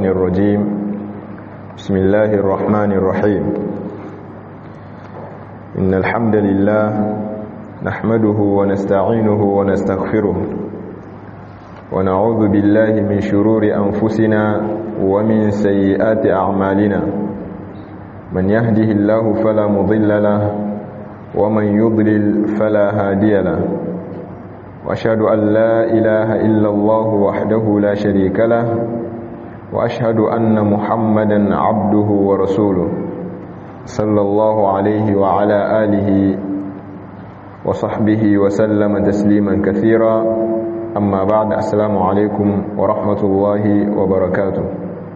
الشيطان الرجيم بسم الله الرحمن الرحيم إن الحمد لله نحمده ونستعينه ونستغفره ونعوذ بالله من شرور أنفسنا ومن سيئات أعمالنا من يهده الله فلا مضل له ومن يضلل فلا هادي له واشهد ان لا اله الا الله وحده لا شريك له واشهد ان محمدا عبده ورسوله صلى الله عليه وعلى اله وصحبه وسلم تسليما كثيرا اما بعد السلام عليكم ورحمه الله وبركاته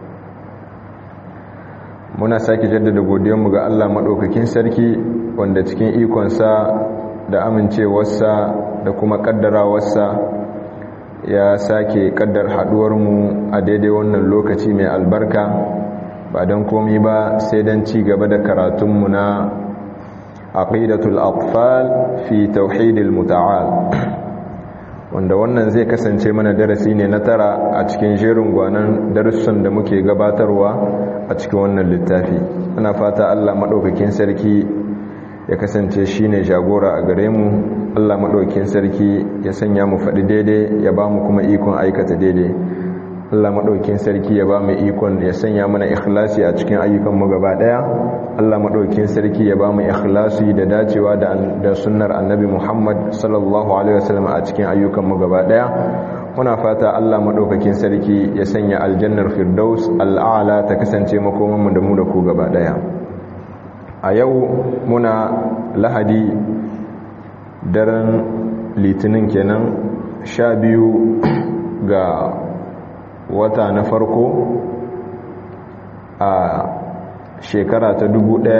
muna sake jaddada godiyarmu ga Allah maɗaukakin sarki wanda cikin ikonsa da amincewarsa da kuma ƙaddarawarsa ya sake ƙaddar haɗuwarmu a daidai wannan lokaci mai albarka ba don komi ba sai don ci gaba da karatunmu na aqidatul aqfal fi tauhidil muta'al wanda wannan zai kasance mana darasi ne na tara a cikin jerin gwanan darussan da muke gabatarwa a cikin wannan littafi ana fata Allah maɗaukakin sarki ya kasance shine jagora a gare mu Allah maɗaukakin sarki ya sanya mu faɗi daidai ya ba mu kuma ikon aikata daidai Allah maɗaukakin sarki ya ba mu ikon ya sanya mana ikhlasi a cikin ayyukan mu gaba ɗaya Allah maɗaukakin sarki ya ba mu ikhlasi da dacewa da da sunnar annabi Muhammad sallallahu alaihi wasallam a cikin ayyukan mu gaba ɗaya muna fata Allah maɗaukakin sarki ya sanya aljannar firdaus al'ala ta kasance makomanmu da mu da ku gaba ɗaya a yau muna lahadi daren litinin kenan sha biyu ga wata na farko a shekara ta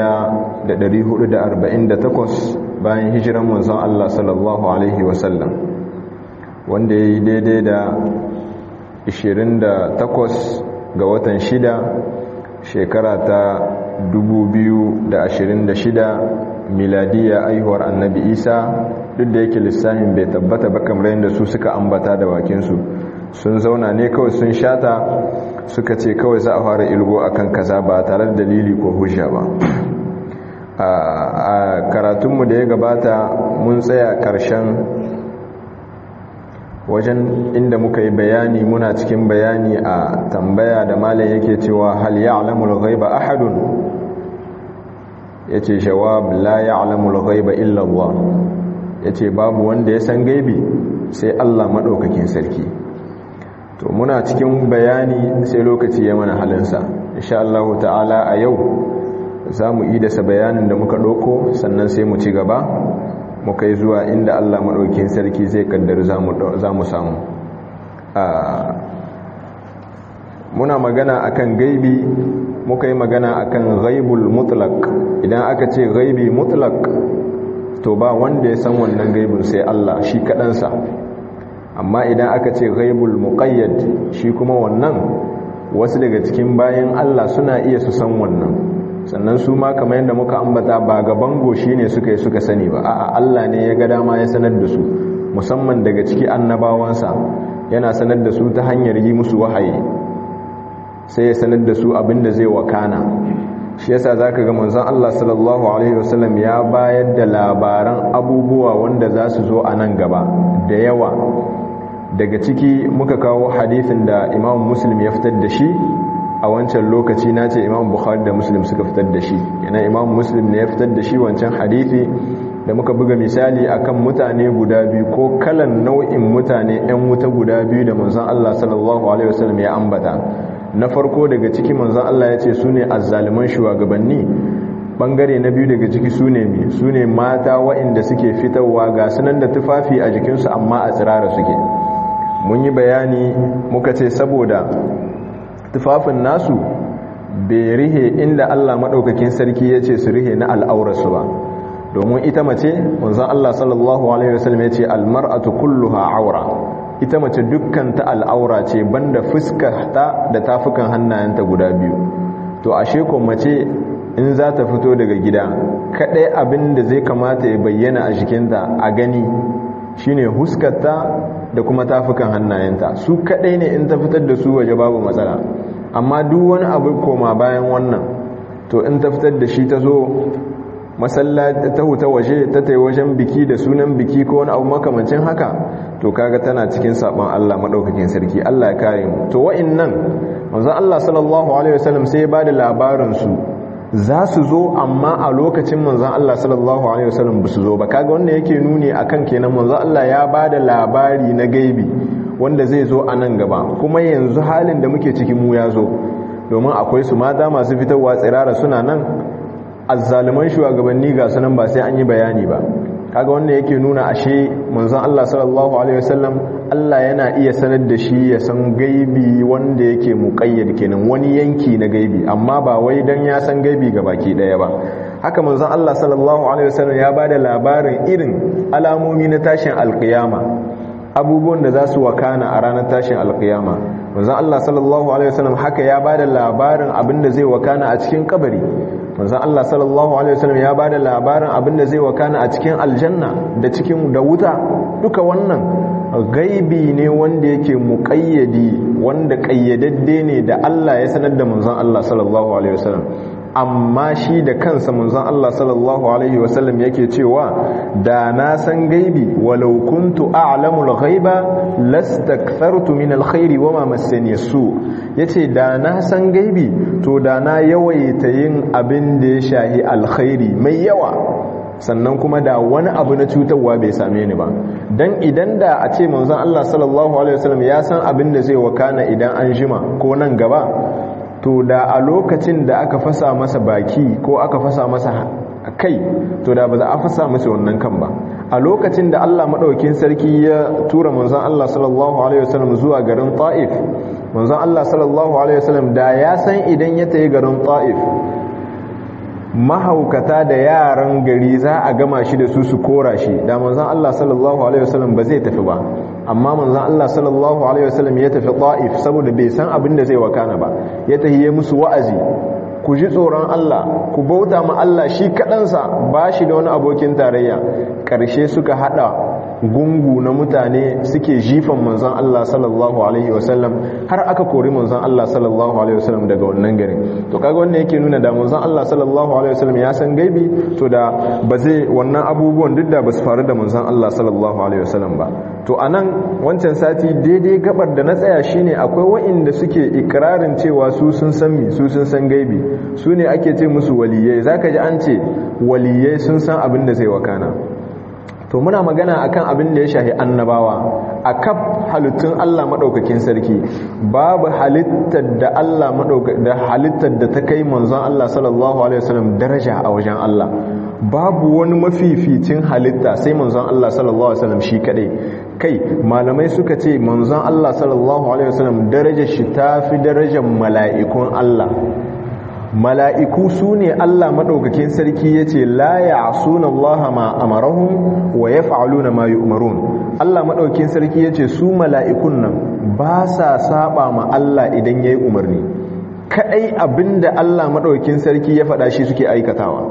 1448 bayan hijiran manzon Allah sallallahu Alaihi wasallam wanda ya yi daidai da 28 ga watan shida shekara ta 2026 miladiya aihuwar annabi isa duk da yake lissafin bai tabbata ba kamar yadda su suka ambata da bakinsu sun zauna ne kawai sun shata suka ce kawai za a fara ilgo akan kaza ba tare da dalili ko hujja ba a karatunmu da ya gabata mun tsaya karshen wajen inda muka yi bayani muna cikin bayani a tambaya da malam yake cewa hal ya'lamul ghaiba ahadun yace jawab la ya'lamul ghaiba illa Allah yace babu wanda ya san gaibi sai Allah madaukakin sarki to muna cikin bayani sai lokaci ya mana halinsa insha Allah ta'ala a yau zamu yi da sa bayanin da muka dauko sannan sai mu ci gaba muka yi zuwa inda Allah maɗaukin sarki zai kaddar za mu samu muna magana akan gaibi muka yi magana akan gaibul mutlak idan aka ce gaibi mutlak to ba wanda ya san wannan gaibin sai Allah shi kaɗansa amma idan aka ce gaibul muƙayyad shi kuma wannan wasu daga cikin bayan Allah suna iya su san wannan sannan su ma kamar yadda muka ambata ba gaban goshi ne suka yi suka sani ba a'a Allah ne ya ga dama ya sanar da su musamman daga ciki annabawansa yana sanar da su ta hanyar yi musu wahayi sai ya sanar da su abinda zai wakana shi yasa zaka ga manzon Allah sallallahu alaihi wasallam ya bayar da labaran abubuwa wanda za su zo a nan gaba da yawa daga ciki muka kawo hadisin da Imam Muslim ya fitar da shi a wancan lokaci na ce imam bukhari da muslim suka fitar da shi yana imam muslim ne ya fitar da shi wancan hadithi da muka buga misali akan mutane guda biyu ko kalan nau'in mutane 'yan wuta guda biyu da manzon Allah sallallahu alaihi wasallam ya ambata na farko daga ciki manzon Allah ya ce su ne azzaliman shugabanni bangare na biyu daga ciki su ne mi su ne mata waɗanda suke fitarwa ga sunan da tufafi a jikinsu amma a tsirara suke mun yi bayani muka ce saboda tufafin nasu bai rihe inda Allah maɗaukakin sarki ya ce su rihe na al'aurarsu ba domin ita mace wanzan Allah sallallahu Alaihi wasallam ya ce almar'atu kulluha aura ita mace dukkan ta al'aura ce banda fuskarta da tafukan hannayenta guda biyu to ashe ko mace in za ta fito daga gida kaɗai abin da zai kamata ya bayyana a jikinta a gani shine huskarta da kuma tafukan hannayenta su kadai ne in ta fitar da su waje babu matsala amma duk wani abu koma bayan wannan to in ta fitar da shi ta zo masallaci ta huta waje ta tai wajen biki da sunan biki ko wani abu makamancin haka to kaga tana cikin sabon Allah madaukakin sarki Allah ya kare mu to wa'annan manzon Allah sallallahu alaihi wasallam sai ya bada labarin su za su zo amma a lokacin manzon Allah sallallahu alaihi wasallam ba su zo ba kaga wanda yake nuni akan kenan manzon Allah ya bada labari na gaibi wanda zai zo a nan gaba kuma yanzu halin da muke ciki mu ya zo domin akwai su mata masu fitarwa tsirara suna nan azzaluman shugabanni ga sunan ba sai an yi bayani ba kaga wanda yake nuna ashe manzon Allah sallallahu alaihi wasallam Allah yana iya sanar da shi ya san gaibi wanda yake muqayyad kenan wani yanki na gaibi amma ba wai dan ya san gaibi ga baki daya ba haka manzon Allah sallallahu alaihi wasallam ya bada labarin irin alamomi na tashin alqiyama abubuwan da za su wakana a ranar tashin alqiyama manzon Allah sallallahu alaihi wasallam haka ya bada labarin abin da zai wakana a cikin kabari manzon Allah sallallahu alaihi wasallam ya bada labarin abin da zai wakana a cikin aljanna da cikin da wuta duka wannan gaibi ne wanda yake muqayyadi wanda kayyadadde ne da Allah ya sanar da manzon Allah sallallahu alaihi wasallam amma shi da kansa manzon Allah sallallahu alaihi wasallam yake cewa da na san gaibi walau kuntu a'lamul ghaiba lastakthartu min alkhairi wama massani su yace da na san gaibi to da na yawaita yin abin da ya shahi alkhairi mai yawa sannan kuma da wani abu na cutarwa bai same ni ba dan idan da a ce manzon Allah sallallahu alaihi wasallam ya san abin da zai wakana idan an jima ko nan gaba to da a lokacin da aka fasa masa baki ko aka fasa masa kai to da ba za a fasa masa wannan kan ba a lokacin da Allah madaukakin sarki ya tura manzon Allah sallallahu alaihi wasallam zuwa garin Taif manzon Allah sallallahu alaihi wasallam da ya san idan ya tayi garin Taif mahaukata da yaran gari za a gama shi da su su kora shi da manzon Allah sallallahu alaihi wasallam ba zai tafi ba amma manzon Allah sallallahu alaihi wasallam ya tafi Taif saboda bai san abin da zai wakana ba ya tahiye musu wa'azi ku ji tsoron Allah ku bauta ma Allah shi kaɗansa ba shi da wani abokin tarayya ƙarshe suka haɗa gungu na mutane suke jifan manzon Allah sallallahu alaihi wasallam har aka kori manzon Allah sallallahu alaihi wasallam daga wannan garin to kaga wannan yake nuna da manzon Allah sallallahu alaihi wasallam ya san gaibi to da ba zai wannan abubuwan duk da ba su faru da manzon Allah sallallahu alaihi wasallam ba to anan wancan sati daidai gabar da na tsaya shine akwai wa'inda suke ikirarin cewa su sun san mi su sun san gaibi su ne ake ce musu waliyai zaka ji an ce waliyai sun san abin da zai wakana to muna magana akan abin da ya shahi annabawa a kaf halittun Allah maɗaukakin sarki babu halittar da Allah da halittar da ta kai manzon Allah sallallahu alaihi wasallam daraja a wajen Allah babu wani mafificin halitta sai manzon Allah sallallahu alaihi wasallam shi kadai kai malamai suka ce manzon Allah sallallahu alaihi wasallam darajar shi tafi darajar mala'ikun Allah mala'iku su ne Allah maɗaukakin sarki ya ce la ya suna Allah ma amarahun wa ya fa'aluna ma yi umarun Allah maɗaukakin sarki ya ce su mala'ikun nan ba sa saba ma Allah idan ya yi umarni kaɗai abinda Allah maɗaukakin sarki ya faɗa shi suke aikatawa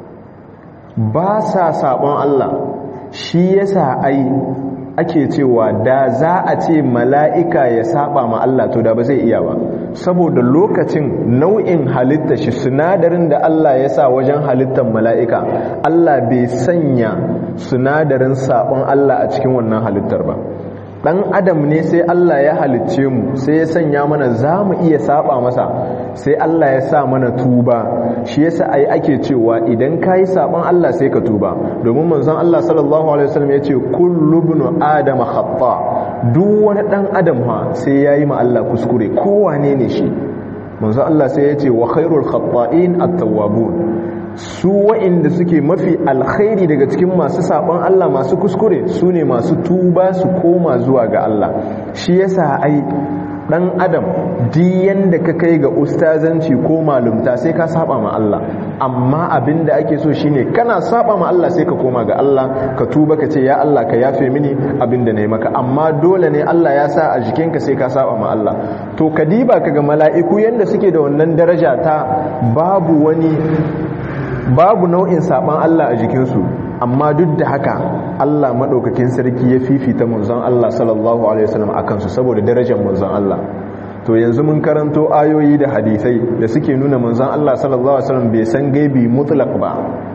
ba sa saɓon Allah shi yasa ai ake cewa da za a ce mala'ika ya saba ma Allah to da ba zai iya ba saboda lokacin nau'in halitta shi sinadarin da Allah ya sa wajen halittar mala'ika Allah bai sanya sinadarin sabon Allah a cikin wannan halittar ba dan adam ne sai Allah ya halicce mu sai ya sanya mana za mu iya saba masa sai Allah ya sa mana tuba shi yasa ai ake cewa idan kayi saban Allah sai ka tuba domin manzon Allah sallallahu alaihi wasallam yace kullu ibn adam khata duk wani dan adam ha sai yayi ma Allah kuskure kowane ne shi manzon Allah sai yace wa khairul khata'in at-tawwabun su wa'inda suke mafi alkhairi daga cikin masu sabon Allah masu kuskure su ne masu tuba su koma zuwa ga Allah shi yasa ai dan adam diyan da ka kai ga ustazanci ko malumta sai ka saba ma Allah amma abinda ake so shine kana saba ma Allah sai ka koma ga Allah ka tuba ka ce ya Allah ka yafe mini abinda nayi maka amma dole ne Allah ya sa a jikinka sai ka saba ma Allah to kadiba kaga mala'iku yanda suke da wannan daraja ta babu wani babu nau'in saban Allah a jikinsu amma duk da haka Allah maɗaukakin sarki ya fifita manzon Allah sallallahu alaihi wasallam akan su saboda darajar manzon Allah to yanzu mun karanto ayoyi da hadisai da suke nuna manzon Allah sallallahu alaihi wasallam bai san gaibi mutlaq ba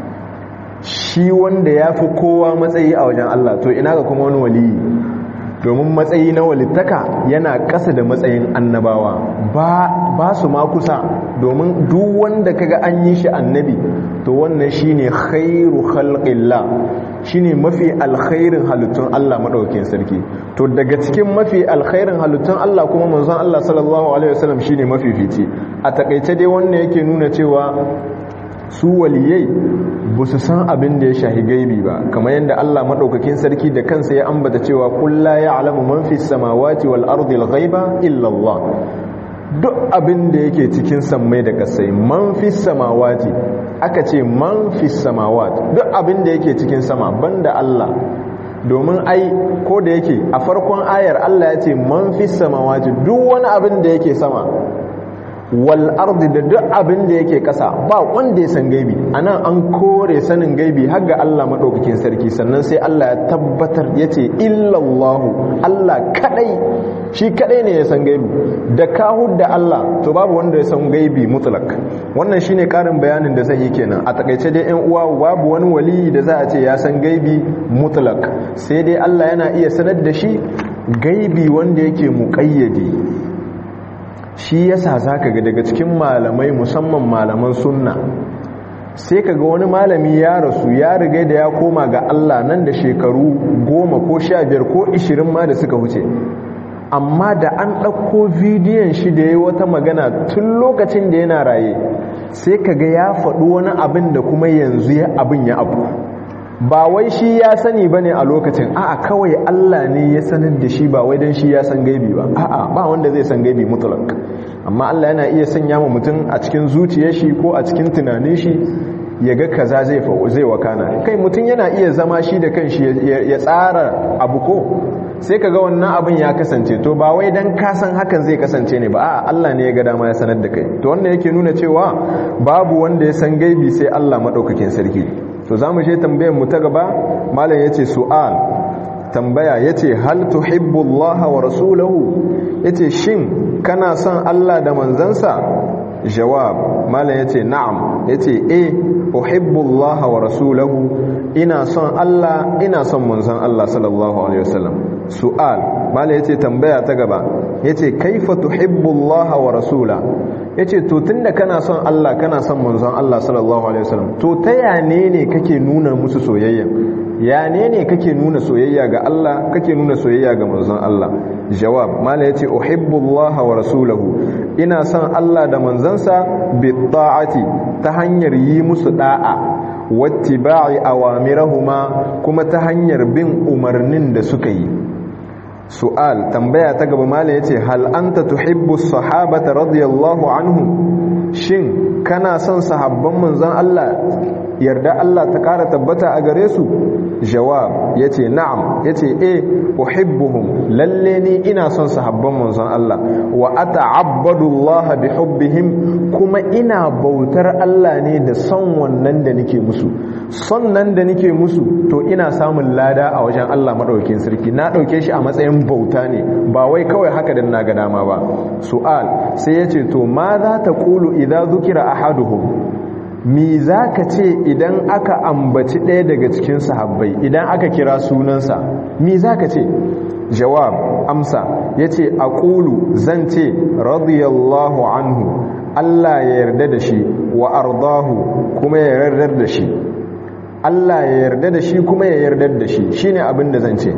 shi wanda ya fi kowa matsayi a wajen Allah to ina ga kuma wani waliyi domin matsayi na walittaka yana ƙasa da matsayin annabawa ba, ba su ma kusa domin duk wanda kaga an yi shi annabi to wannan shine khairu khalqillah shine mafi alkhairin halittun Allah madaukakin sarki to daga cikin mafi alkhairin halittun Allah kuma manzon Allah sallallahu alaihi wasallam shine mafi fici a takaice dai wannan yake nuna cewa su waliyai ba su san abin da ya shahi gaibi ba kamar yadda Allah maɗaukakin sarki da kansa ya ambata cewa kulla ya alamu man fi samawati wal ardil ghaiba illa Allah duk abin da yake cikin sammai da kasai man fi samawati aka ce man fi samawati duk abin da yake cikin sama banda Allah domin ai ko da yake a farkon ayar Allah ya ce man fi samawati duk wani abin da yake sama wal ardi da duk abin da yake kasa ba wanda ya san gaibi anan an kore sanin gaibi har ga Allah madaukakin sarki sannan sai Allah ya tabbatar yace illallahu Allah kadai shi kadai ne ya san gaibi da ka da Allah to babu wanda ya san gaibi mutlak wannan shine karin bayanin da zan yi kenan a takaice dai ƴan uwa babu wani wali da za a ce ya san gaibi mutlak sai dai Allah yana iya sanar da shi gaibi wanda yake muqayyadi shi yasa zaka ga daga cikin malamai musamman malaman sunna sai kaga wani malami ya rasu ya riga da ya koma ga Allah nan da shekaru goma ko sha biyar ko ishirin ma da suka wuce amma da an ɗauko bidiyon shi da ya wata magana tun lokacin da yana raye sai kaga ya faɗi wani abin da kuma yanzu ya abin ya abu ba wai shi ya sani ba ne a lokacin a'a kawai Allah ne ya sanar da shi ba wai don shi ya san gaibi ba a'a ba wanda zai san gaibi mutlak amma Allah yana iya sanya wa mutum a cikin zuciyar shi ko a cikin tunanin shi ya ga kaza zai zai wakana kai mutum yana iya zama shi da kanshi ya tsara abu ko sai kaga wannan abin ya kasance to ba wai dan ka san hakan zai kasance ne ba a'a Allah ne ya ga dama ya sanar da kai to wannan yake nuna cewa babu wanda ya san gaibi sai Allah madaukakin sarki to za mu je tambayar mu ta gaba malam ya ce su'al tambaya ya ce hal tuhibbu Allah wa rasulahu ya ce shin kana son Allah da manzansa jawab malam ya ce na'am ya ce e uhibbu Allah wa rasulahu ina son Allah ina son manzan Allah sallallahu alaihi wasallam su'al malam ya ce tambaya ta gaba ya ce kaifa tuhibbu Allah wa rasula ya ce to tun da kana son Allah kana son manzon Allah sallallahu Alaihi wasallam to ta yane ne kake nuna musu soyayya ya ne ne kake nuna soyayya ga Allah kake nuna soyayya ga manzon Allah jawab mala ya ce uhibbullaha wa rasulahu ina son Allah da manzansa bi ta'ati ta hanyar yi musu da'a wattiba'i awamirahuma kuma ta hanyar bin umarnin da suka yi su'al tambaya ta gaba mala yace hal anta tuhibbu sahabata radiyallahu anhum shin kana son sahabban manzon Allah yarda Allah ta kara tabbata a gare su jawab yace na'am yace eh uhibbuhum lalle ni ina son sahabban manzon Allah wa ata'abbadu Allah bi hubbihim kuma ina bautar Allah ne da son wannan da nake musu son nan da nake musu to ina samun lada a wajen Allah madaukakin sarki na dauke shi a matsayin bauta ne ba wai kawai haka dan na ga dama ba su'al sai yace to ma za ta qulu idza zukira ahaduhum mi za ka ce idan aka ambaci ɗaya daga cikin sahabbai idan aka kira sunansa mi za ka ce jawab amsa ya ce a ƙulu zan ce radiyallahu anhu Allah ya yarda da shi wa ardahu kuma ya yardar da shi Allah ya yarda da shi kuma ya yardar da shi shine abin da zan ce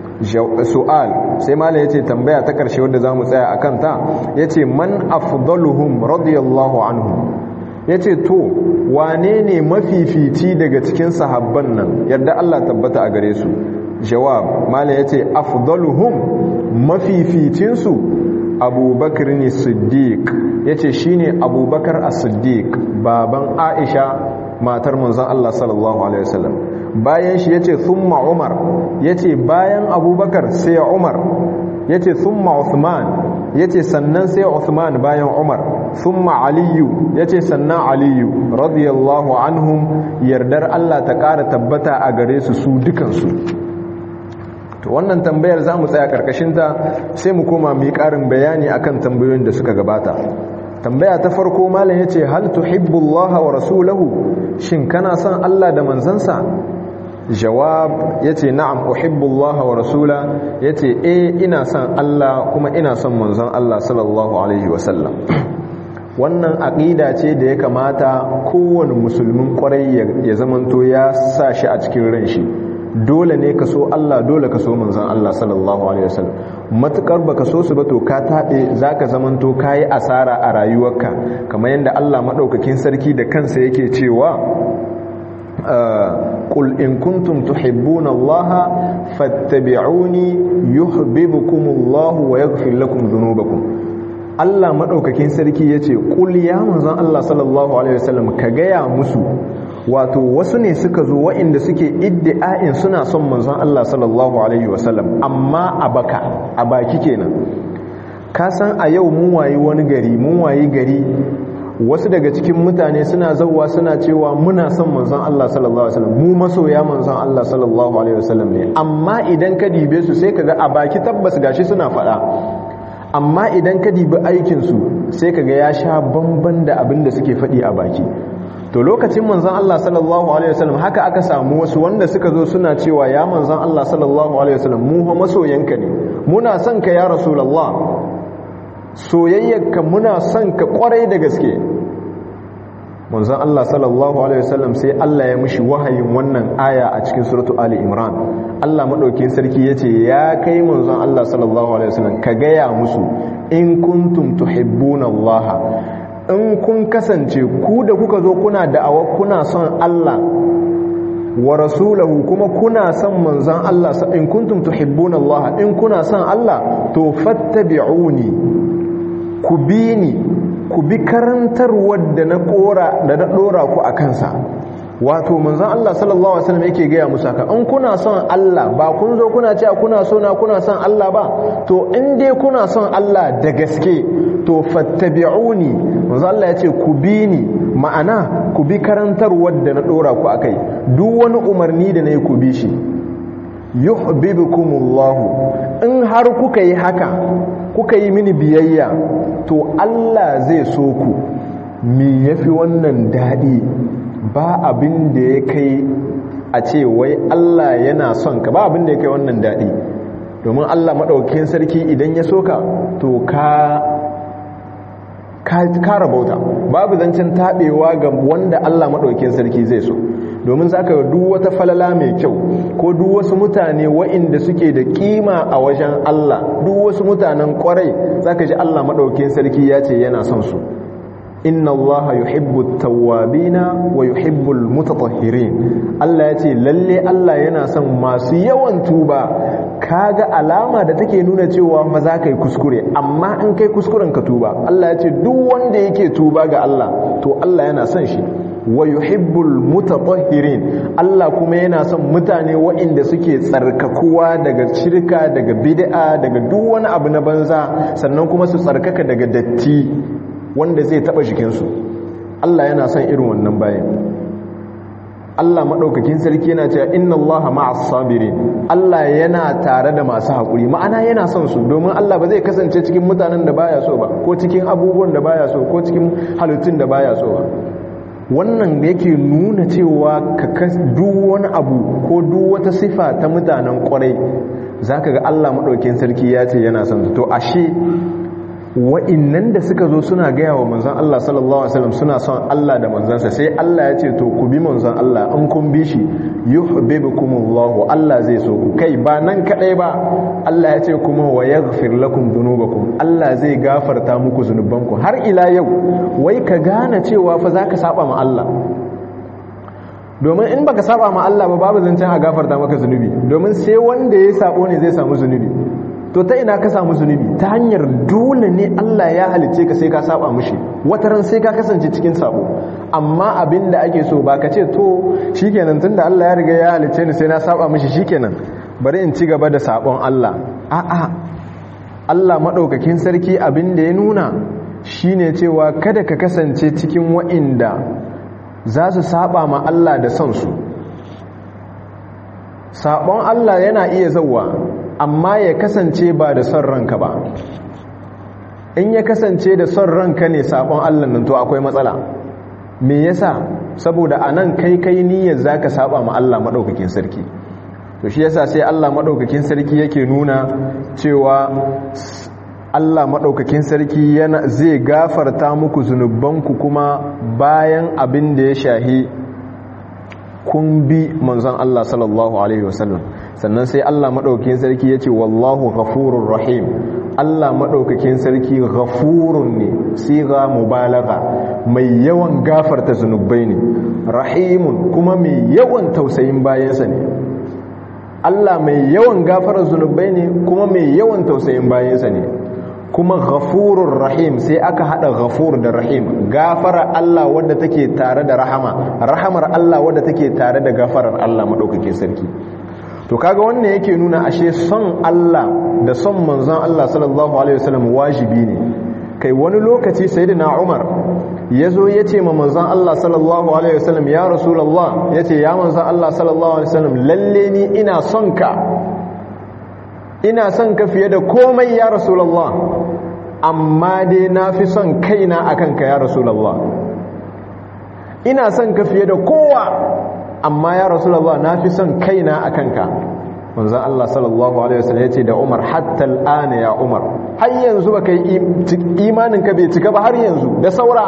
su'al sai mala yace tambaya ta karshe wadda zamu tsaya akan ta yace man afdaluhum radiyallahu anhum yace to wane ne mafifici daga cikin sahabban nan yadda Allah tabbata a gare su jawab mala yace afdaluhum mafificin su abubakar ne siddiq yace shine abubakar as-siddiq baban aisha matar manzon Allah sallallahu alaihi wasallam bayan shi yace thumma umar yace bayan abubakar sai umar yace thumma uthman yace sannan sai uthman bayan umar thumma aliyu yace sannan aliyu radiyallahu anhum yardar Allah ta ƙara tabbata a gare su su dukansu to wannan tambayar za mu tsaya karkashinta sai mu koma mu yi ƙarin bayani akan tambayoyin da suka gabata tambaya ta farko malam ya ce hal tuhibbullaha wa rasulahu shin kana son Allah da manzansa jawab ya ce na'am uhibbullaha wa rasula ya ce eh ina son Allah kuma ina son manzon Allah sallallahu alaihi wasallam wannan aƙida ce da ya kamata kowane musulmin kwarai ya zamanto ya sa shi a cikin ran shi dole ne ka so Allah dole ka so manzon Allah sallallahu alaihi wasallam matukar baka so su ba to ka taɓe zaka zamanto kayi asara a rayuwarka kamar yadda Allah madaukakin sarki da kansa yake cewa قل إن كنتم تحبون الله فاتبعوني يحببكم الله ويغفر لكم ذنوبكم Allah maɗaukakin sarki ya ce ƙul ya manzan Allah sallallahu Alaihi wasallam ka gaya musu wato wasu ne suka zo wa'inda suke iddi'a'in suna son manzan Allah sallallahu Alaihi wasallam amma a baka a baki kenan ka san a yau mun wayi wani gari mun wayi gari wasu daga cikin mutane suna zauwa suna cewa muna son manzon Allah sallallahu alaihi wasallam mu masoya manzon Allah sallallahu alaihi wasallam ne amma idan ka dibe su sai kaga a baki tabbas gashi suna faɗa amma idan ka dibi aikin su sai kaga ya sha bamban da abin da suke faɗi a baki to lokacin manzon Allah sallallahu alaihi wasallam haka aka samu wasu wanda suka zo suna cewa ya manzon Allah sallallahu alaihi wasallam mu fa masoyanka ne muna son ka ya rasulullah soyayyarka muna son ka kwarai da gaske manzon Allah sallallahu alaihi wasallam sai Allah ya mishi wahayin wannan aya a cikin suratu Ali Imran Allah madaukin sarki yace ya kai manzon Allah sallallahu alaihi wasallam ka gaya musu in kuntum tuhibbuna Allah in kun kasance ku da kuka zo kuna da'awa kuna son Allah wa rasulahu kuma kuna son manzon Allah in kuntum tuhibbuna Allah in kuna son Allah to fattabi'uni ku bi ni ku bi karantarwar da na kora da na dora ku a kansa wato manzon Allah sallallahu alaihi wasallam yake gaya musu haka in kuna son Allah ba kun zo kuna cewa kuna so na kuna son Allah ba to in dai kuna son Allah da gaske to fattabi'uni manzon Allah ya ce ku bi ni ma'ana ku bi karantarwar da na dora ku akai duk wani umarni da nayi ku bi shi yuhibbukumullahu in har kuka yi haka kuka yi mini biyayya to Allah zai so ku me yafi wannan daɗi ba abin da ya kai a ce wai Allah yana son ka ba abin da ya kai wannan daɗi domin Allah maɗaukin sarki idan ya so ka to ka ka rabauta babu zancen taɓewa ga wanda Allah maɗaukin sarki zai so domin za ka duk wata falala mai kyau ko duk wasu mutane wa'inda suke da kima a wajen Allah duk wasu mutanen kwarai za ka ji Allah maɗaukin sarki ya ce yana son su inna Allah yuhibbu tawwabina wa yuhibbu mutatahhirin Allah ya ce lalle Allah yana son masu yawan tuba kaga alama da take nuna cewa ma za ka yi kuskure amma in kai kuskuren ka tuba Allah ya ce duk wanda yake tuba ga Allah to Allah yana son shi wa yuhibbul mutatahhirin Allah kuma yana son mutane waɗanda suke tsarkakuwa daga shirka daga bid'a daga duk wani abu na banza sannan kuma su tsarkaka daga datti wanda zai taba jikinsu Allah yana son irin wannan bayan Allah maɗaukakin sarki yana cewa inna Allah ma'as sabirin Allah yana tare da masu haƙuri ma'ana yana son su domin Allah ba zai kasance cikin mutanen da baya so ba ko cikin abubuwan da baya so ko cikin halittun da baya so ba wannan da yake nuna cewa ka duk wani abu ko duk wata sifa ta mutanen kwarai zaka ga Allah maɗaukakin sarki ya ce yana son su to ashe wa'innan da suka zo suna gaya wa manzan Allah sallallahu Alaihi wasallam suna son Allah da manzansa sai Allah ya ce to ku bi manzan Allah in kun bi shi yuhibbukumullahu Allah zai so ku kai ba nan kadai ba Allah ya ce kuma wa yaghfir lakum dhunubakum Allah zai gafarta muku zunubanku har ila yau wai ka gane cewa fa zaka saba ma Allah domin in baka saba ma Allah ba babu zancen a gafarta maka zunubi domin sai wanda ya sabo ne zai samu zunubi to ta ina ka samu zunubi ta hanyar dole ne Allah ya halice ka sai ka saba mushi wataran sai ka kasance cikin sabo amma abin da ake so ba ka ce to shikenan tunda Allah ya riga ya halice ni sai na saba mushi shikenan bari in ci gaba da sabon Allah a'a Allah madaukakin sarki abin da ya nuna shine cewa kada ka kasance cikin wa'inda za su saba ma Allah da son su sabon Allah yana iya zauwa amma ya kasance ba da son ranka ba in ya kasance da son ranka ne sabon Allah nan to akwai matsala me yasa saboda anan kai kai niyyar zaka saba ma Allah madaukakin sarki to shi yasa sai Allah madaukakin sarki yake nuna cewa Allah madaukakin sarki yana zai gafarta muku zunubanku kuma bayan abin da ya shahi kun bi manzon Allah sallallahu alaihi wasallam sannan sai Allah madaukakin sarki yace wallahu ghafurur rahim Allah madaukakin sarki ghafurun ne siga mubalagha mai yawan gafarta zunubai ne rahimun kuma mai yawan tausayin bayansa ne Allah mai yawan gafarar zunubai ne kuma mai yawan tausayin bayansa ne kuma ghafurur rahim sai aka hada ghafur da rahim gafara Allah wadda take tare da rahama rahamar Allah wadda take tare da gafarar Allah madaukakin sarki to kaga wannan yake nuna ashe son Allah da son manzon Allah sallallahu alaihi wasallam wajibi ne kai wani lokaci sayyidina Umar yazo yace ma manzon Allah sallallahu alaihi wasallam ya rasulullah yace ya manzon Allah sallallahu alaihi wasallam lalle ni ina son ka ina son ka fiye da komai ya rasulullah amma dai na fi son kaina akan ka ya rasulullah ina son ka fiye da kowa amma ya rasulullah na fi son kaina akan ka manzon Allah sallallahu alaihi wasallam yace da Umar hatta al'ana ya Umar har yanzu baka yi imanin ka bai cika ba har yanzu da saura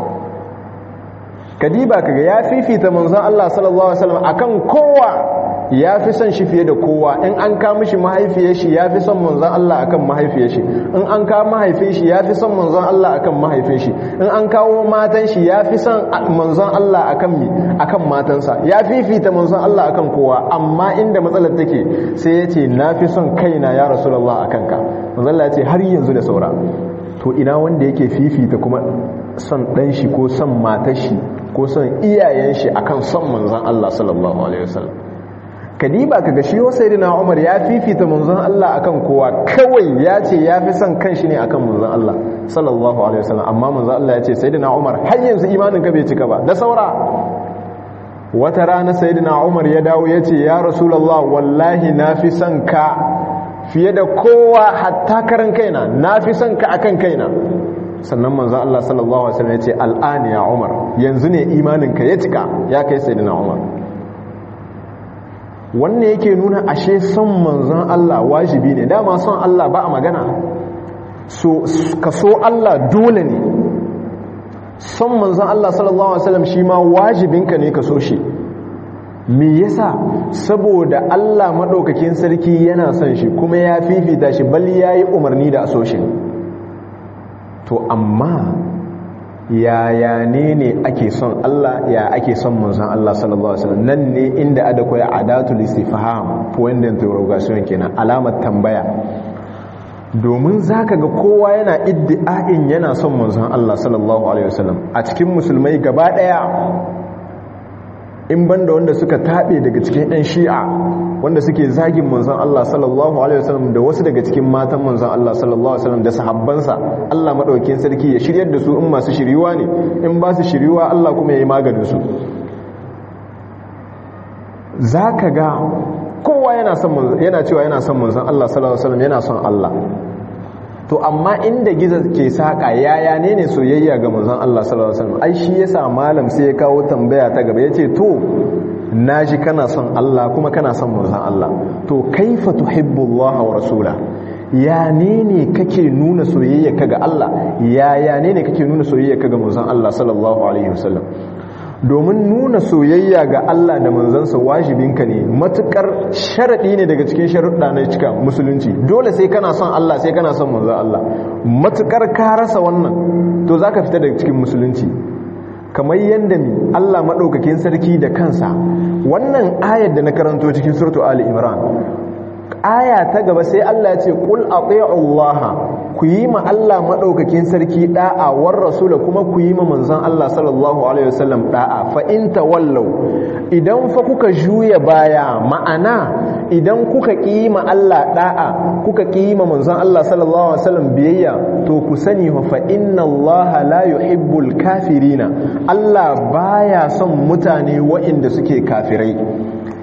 kadiba kaga ya fifita manzon Allah sallallahu alaihi wasallam akan kowa ya fi son shi fiye da kowa in an ka mishi mahaifiyar shi ya fi son manzon Allah akan mahaifiyar shi in an ka mahaifin shi ya fi son manzon Allah akan mahaifin shi in an kawo matan shi ya fi son manzon Allah akan mi akan matansa ya fifita manzon Allah akan kowa amma inda matsalar take sai ya ce na fi son kaina ya rasulullah akan ka manzon Allah ya ce har yanzu da saura to ina wanda yake fifita kuma son dan shi ko son matar shi ko son iyayen shi akan son manzon Allah sallallahu alaihi wasallam kadiba kaga shi sayyidina Umar ya fifita manzon Allah akan kowa kawai ya ce ya fi son kanshi ne akan manzon Allah sallallahu alaihi wasallam amma manzon Allah ya ce sayyidina Umar har yanzu imanin ka bai cika ba da saura wata rana sayyidina Umar ya dawo ya ce ya rasulullah wallahi na fi son ka fiye da kowa hatta karan kaina na fi son ka akan kaina sannan manzon Allah sallallahu alaihi wasallam ya ce al'ani ya Umar yanzu ne imanin ka ya cika ya kai sayyidina Umar wannan yake nuna ashe son manzon Allah wajibi ne dama son Allah ba a magana so ka so Allah dole ne son manzon Allah sallallahu alaihi wasallam shi ma wajibinka ne ka so shi me yasa saboda Allah madaukakin sarki yana son shi kuma ya fifita shi bal yayi umarni da a so shi to amma yaya ne ne ake son Allah ya ake son manzon Allah sallallahu alaihi wasallam nan ne inda ada koyi adatul istifham point d'interrogation kenan alamar tambaya domin zaka ga kowa yana iddi'ain yana son manzon Allah sallallahu alaihi wasallam a cikin musulmai gaba daya in banda wanda suka tabe daga cikin ɗan shi'a wanda suke zagin manzon Allah sallallahu alaihi wasallam da wasu daga cikin matan manzon Allah sallallahu alaihi wasallam da sahabbansa Allah madaukakin sarki ya shiryar da su in masu shiriwa ne in ba su shiriwa Allah kuma ya yi maganin su zaka ga kowa yana son yana cewa yana son manzon Allah sallallahu alaihi wasallam yana son Allah to amma inda giza ke saka yaya ne ne soyayya ga manzon Allah sallallahu alaihi wasallam ai shi yasa malam sai ya kawo tambaya ta gaba yace to naji kana son Allah kuma kana son manzon Allah to kaifa tuhibbullaha wa rasula ya ne ne kake nuna soyayya ka ga Allah ya ya ne ne kake nuna soyayya ka ga manzon Allah sallallahu alaihi wasallam domin nuna soyayya ga Allah da manzansa wajibinka ne matukar sharaɗi ne daga cikin sharuɗa na cika musulunci dole sai kana son Allah sai kana son manzan Allah matukar ka rasa wannan to zaka fita daga cikin musulunci kamar yadda mi Allah maɗaukakin sarki da kansa wannan ayar da na karanto cikin suratu Ali Imran aya ta gaba sai Allah ya ce qul ati'u Allah ku yi ma Allah madaukakin sarki da'a war rasula kuma ku yi ma manzon Allah sallallahu alaihi wasallam da'a fa in tawallau idan fa kuka juya baya ma'ana idan kuka ki ma Allah da'a kuka ki ma manzon Allah sallallahu alaihi wasallam biyayya to ku sani fa inna Allah la yuhibbul kafirina Allah baya son mutane waɗanda suke kafirai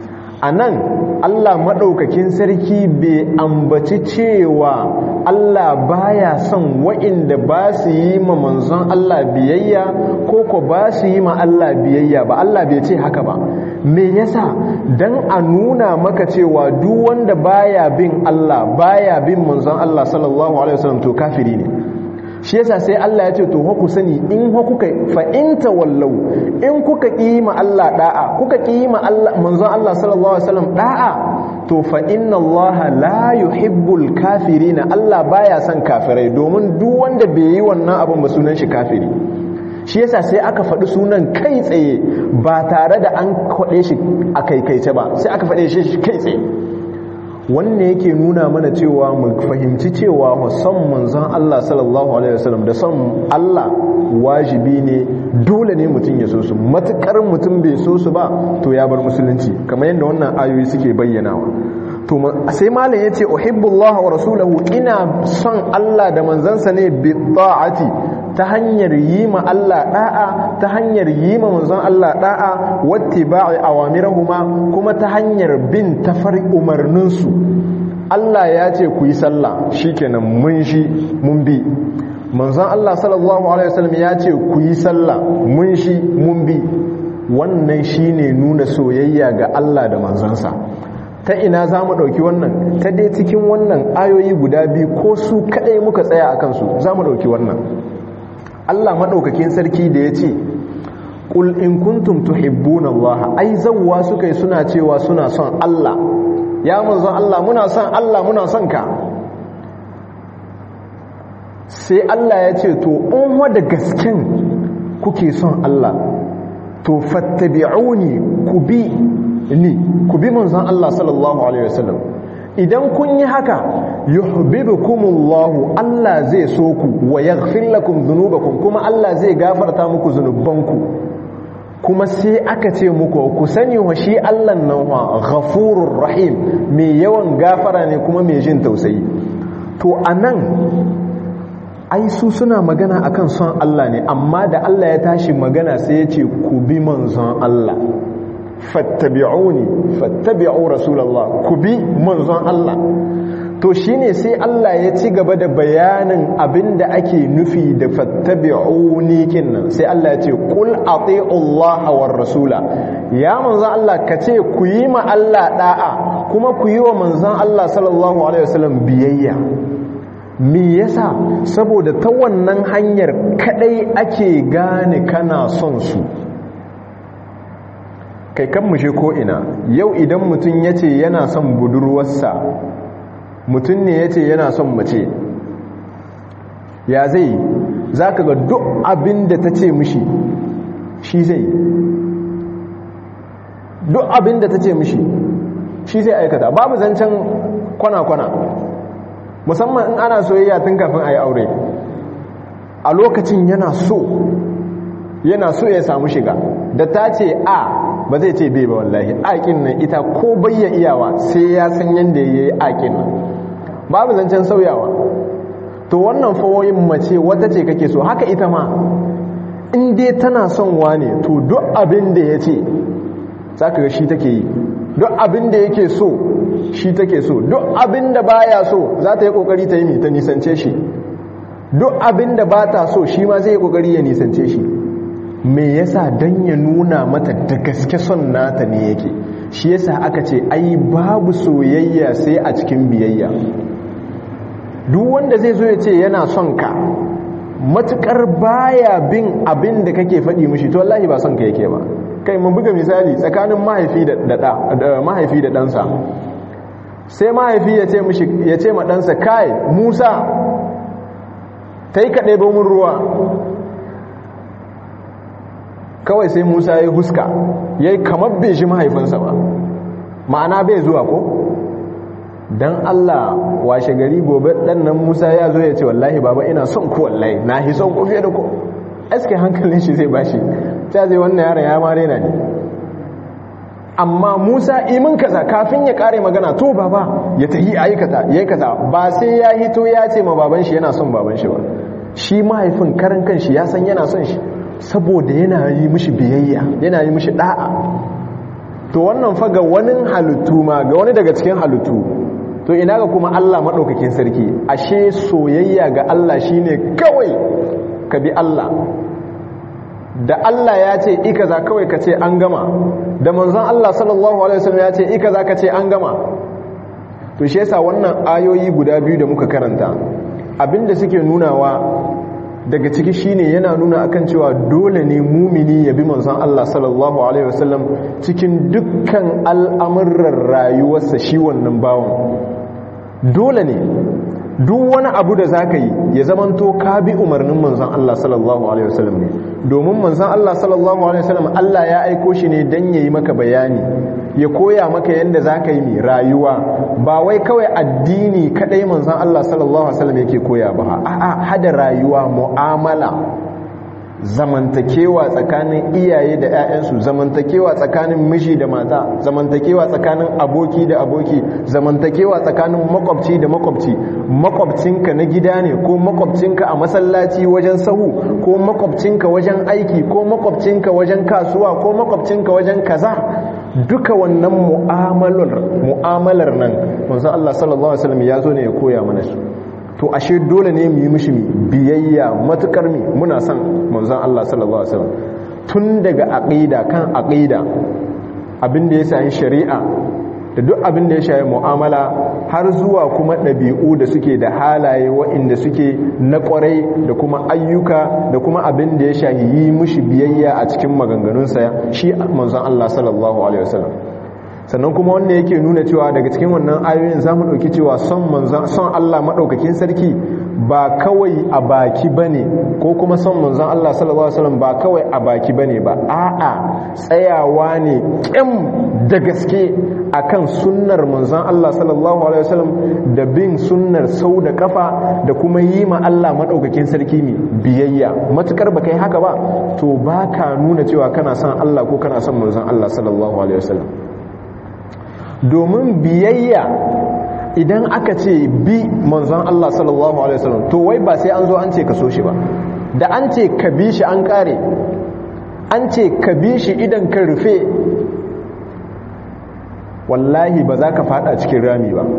a nan Allah maɗaukakin sarki bai ambaci cewa Allah baya son wa'inda ba su yi ma manzon Allah biyayya ko ko ba su yi ma Allah biyayya ba Allah bai ce haka ba me yasa dan a nuna maka cewa duk wanda baya bin Allah baya bin manzon Allah sallallahu alaihi wasallam to kafiri ne shi yasa sai Allah ya ce to ku sani in kuka fa in tawallau in kuka kima Allah da'a kuka kima Allah manzon Allah sallallahu alaihi wasallam da'a to fa inna Allah la yuhibbul kafirin Allah baya son kafirai domin duk wanda bai yi wannan abin ba sunan shi kafiri shi yasa sai aka faɗi sunan kai tsaye ba tare da an kwaɗe shi a kaikaice ba sai aka faɗe shi kai tsaye wannan yake nuna mana cewa mu fahimci cewa son manzon Allah sallallahu alaihi wasallam da son Allah wajibi ne dole ne mutum ya so su matukar mutum bai so su ba to ya bar musulunci kamar yadda wannan ayoyi suke bayyanawa to sai malam yace uhibbullaha wa rasulahu ina son Allah da manzansa ne bi ta'ati ta hanyar yi ma Allah da'a ta hanyar yi ma manzon Allah da'a wattiba'i awamirahuma kuma ta hanyar bin tafar umarninsu Allah ya ce ku yi sallah shikenan mun shi mun bi manzon Allah sallallahu alaihi wasallam ya ce ku yi sallah mun shi mun bi wannan shine nuna soyayya ga Allah da manzansa ta ina za mu ɗauki wannan ta dai cikin wannan ayoyi guda biyu ko su kaɗai muka tsaya a kansu za mu ɗauki wannan Allah maɗaukakin sarki da ya ce ƙul in kuntum tuhibbuna Allah ai zawwa suka yi suna cewa suna son Allah ya manzon Allah muna son Allah muna son ka sai Allah ya ce to in wada gasken kuke son Allah to fattabi'uni ku bi ni ku bi manzon Allah sallallahu alaihi wasallam idan kun yi haka yuhibbukumullahu Allah zai so ku wa yaghfir lakum dhunubakum kuma Allah zai gafarta muku zunubanku kuma sai aka ce muku ku sani wa shi Allah nan wa ghafurur rahim mai yawan gafara ne kuma mai jin tausayi to anan ai su suna magana akan son Allah ne amma da Allah ya tashi magana sai ya ce ku bi manzon Allah fattabi'uni fattabi'u rasulullah ku bi manzon Allah to shine sai Allah ya ci gaba da bayanin abinda ake nufi da fattabi'uni kinnan sai Allah ya ce qul ati'u Allah war rasula ya manzon Allah ka ce ku yi ma Allah da'a kuma ku yi wa manzon Allah sallallahu alaihi wasallam biyayya me yasa saboda ta wannan hanyar kadai ake gane kana son su kai kan mushe ko ina yau idan mutum ya ce yana son budurwarsa mutum ne ya ce yana son mace ya zai za ka ga duk abin da ta ce mushi shi zai duk abin da ta ce mushi shi zai aikata babu zancen kwana-kwana musamman in ana soyayya tun kafin a yi aure a lokacin yana so yana so ya samu shiga da ta ce a ba zai ce bai ba wallahi aƙin nan ita ko bayya iyawa sai ya san yadda ya yi aƙin nan babu zancen sauyawa to wannan fawoyin mace wata ce kake so haka ita ma in dai tana son wane to duk abin da ya ce za ka ga shi take yi duk abin da yake so shi take so duk abin da baya so za ta yi kokari ta yi ta nisance shi duk abin da ba ta so shi ma zai yi kokari ya nisance shi me yasa dan ya nuna mata da gaske son nata ne yake shi yasa aka ce ai babu soyayya sai a cikin biyayya duk wanda zai zo ya ce yana son ka matukar baya bin abin da kake faɗi mishi to wallahi ba son ka yake ba kai mun buga misali tsakanin mahaifi da mahaifi da ɗansa sai mahaifi ya ce mishi ya ce ma ɗansa kai musa ta yi kaɗai mun ruwa kawai sai musa ya huska ya yi kamar bai shi mahaifinsa ba ma'ana bai zuwa ko don allah washe gari gobe ɗannan musa ya zo ya ce wallahi baba ina son ku wallahi na hi son ku fiye da ku aske hankalin shi zai bashi ta zai wannan yaron ya mare na ne amma musa imin kaza kafin ya kare magana to baba ya tahi aikata ya kaza ba sai ya hito ya ce ma baban shi yana son baban shi ba shi mahaifin karan kan shi ya san yana son shi saboda yana yi mishi biyayya yana yi mishi da'a to wannan fa ga wani halittu ma ga wani daga cikin halittu to ina ga kuma Allah maɗaukakin sarki ashe soyayya ga Allah shine kawai ka bi Allah da Allah ya ce ika za kawai ka ce an gama da manzon Allah sallallahu alaihi wasallam ya ce ika za ka ce an gama to shi yasa wannan ayoyi guda biyu da muka karanta abinda suke nunawa daga ciki shine yana nuna akan cewa dole ne mumini ya bi manzon Allah sallallahu alaihi wasallam cikin dukkan al'amuran rayuwarsa shi wannan bawon dole ne duk wani abu da zaka yi ya zamanto ka bi umarnin manzon Allah sallallahu alaihi wasallam ne domin manzon Allah sallallahu alaihi wasallam Allah ya aiko shi ne dan yayi maka bayani ya koya maka yadda zaka yi mai rayuwa ba wai kawai addini kadai manzon Allah sallallahu alaihi wasallam yake koya ba a'a hada rayuwa mu'amala zamantakewa tsakanin iyaye da 'ya'yansu zamantakewa tsakanin miji da mata zamantakewa tsakanin aboki da aboki zamantakewa tsakanin makwabci da makwabci makwabcinka na gida ne ko makwabcinka a masallaci wajen sahu ko makwabcinka wajen aiki ko makwabcinka wajen kasuwa ko makwabcinka wajen kaza duka wannan mu'amalar mu'amalar nan manzo Allah sallallahu alaihi wasallam ya zo ne ya koya mana su to ashe dole ne mu yi mishi biyayya matukar mi muna son manzon Allah sallallahu alaihi wasallam tun daga aqida kan aqida abin da ya shafi shari'a da duk abin da ya shafi mu'amala har zuwa kuma ɗabi'u da suke da halaye waɗanda suke na ƙwarai da kuma ayyuka da kuma abin da ya shafi yi mishi biyayya a cikin maganganunsa shi manzon Allah sallallahu alaihi wasallam sannan kuma wanda yake nuna cewa daga cikin wannan ayoyin za mu ɗauki cewa son manzan son Allah maɗaukakin sarki ba kawai a baki ba ne ko kuma son manzan Allah sallallahu Alaihi wasallam ba kawai a baki ba ne ba a'a tsayawa ne ƙyam da gaske akan sunnar manzan Allah sallallahu Alaihi wasallam da bin sunnar sau da kafa da kuma yi ma Allah maɗaukakin sarki mai biyayya matukar ba kai haka ba to ba ka nuna cewa kana son Allah ko kana son manzan Allah sallallahu Alaihi wasallam domin biyayya idan aka ce bi manzon Allah sallallahu alaihi wasallam to wai ba sai an zo an ce ka so shi ba da an ce ka bi shi an kare an ce ka bi shi idan ka rufe wallahi ba za ka fada cikin rami ba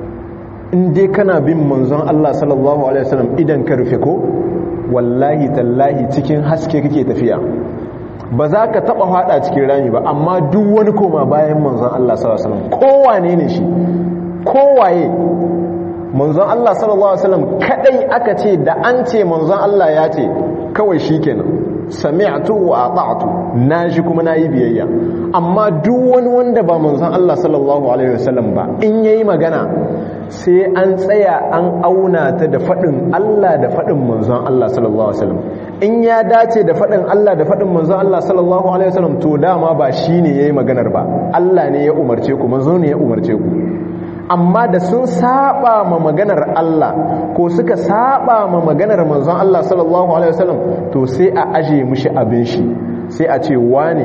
in dai kana bin manzon Allah sallallahu alaihi wasallam idan ka rufe ko wallahi tallahi cikin haske kake tafiya ba za ka taba hada cikin rami ba amma duk wani koma bayan manzon Allah sallallahu alaihi wasallam kowane ne shi kowaye manzon Allah sallallahu alaihi wasallam kadai aka ce da an ce manzon Allah ya ce kawai shikenan sami'tu wa ata'tu naji kuma nayi biyayya amma duk wani wanda ba manzon Allah sallallahu alaihi wasallam ba in yayi magana sai an tsaya an auna ta da faɗin Allah da faɗin manzon Allah sallallahu alaihi wasallam in ya dace da faɗin Allah da faɗin manzon Allah sallallahu alaihi wasallam to dama ba shine yayi maganar ba Allah ne ya umarce ku manzo ne ya umarce ku amma da sun saba ma maganar Allah ko suka saba ma maganar manzon Allah sallallahu alaihi wasallam to sai a aje mushi abin shi sai a ce wane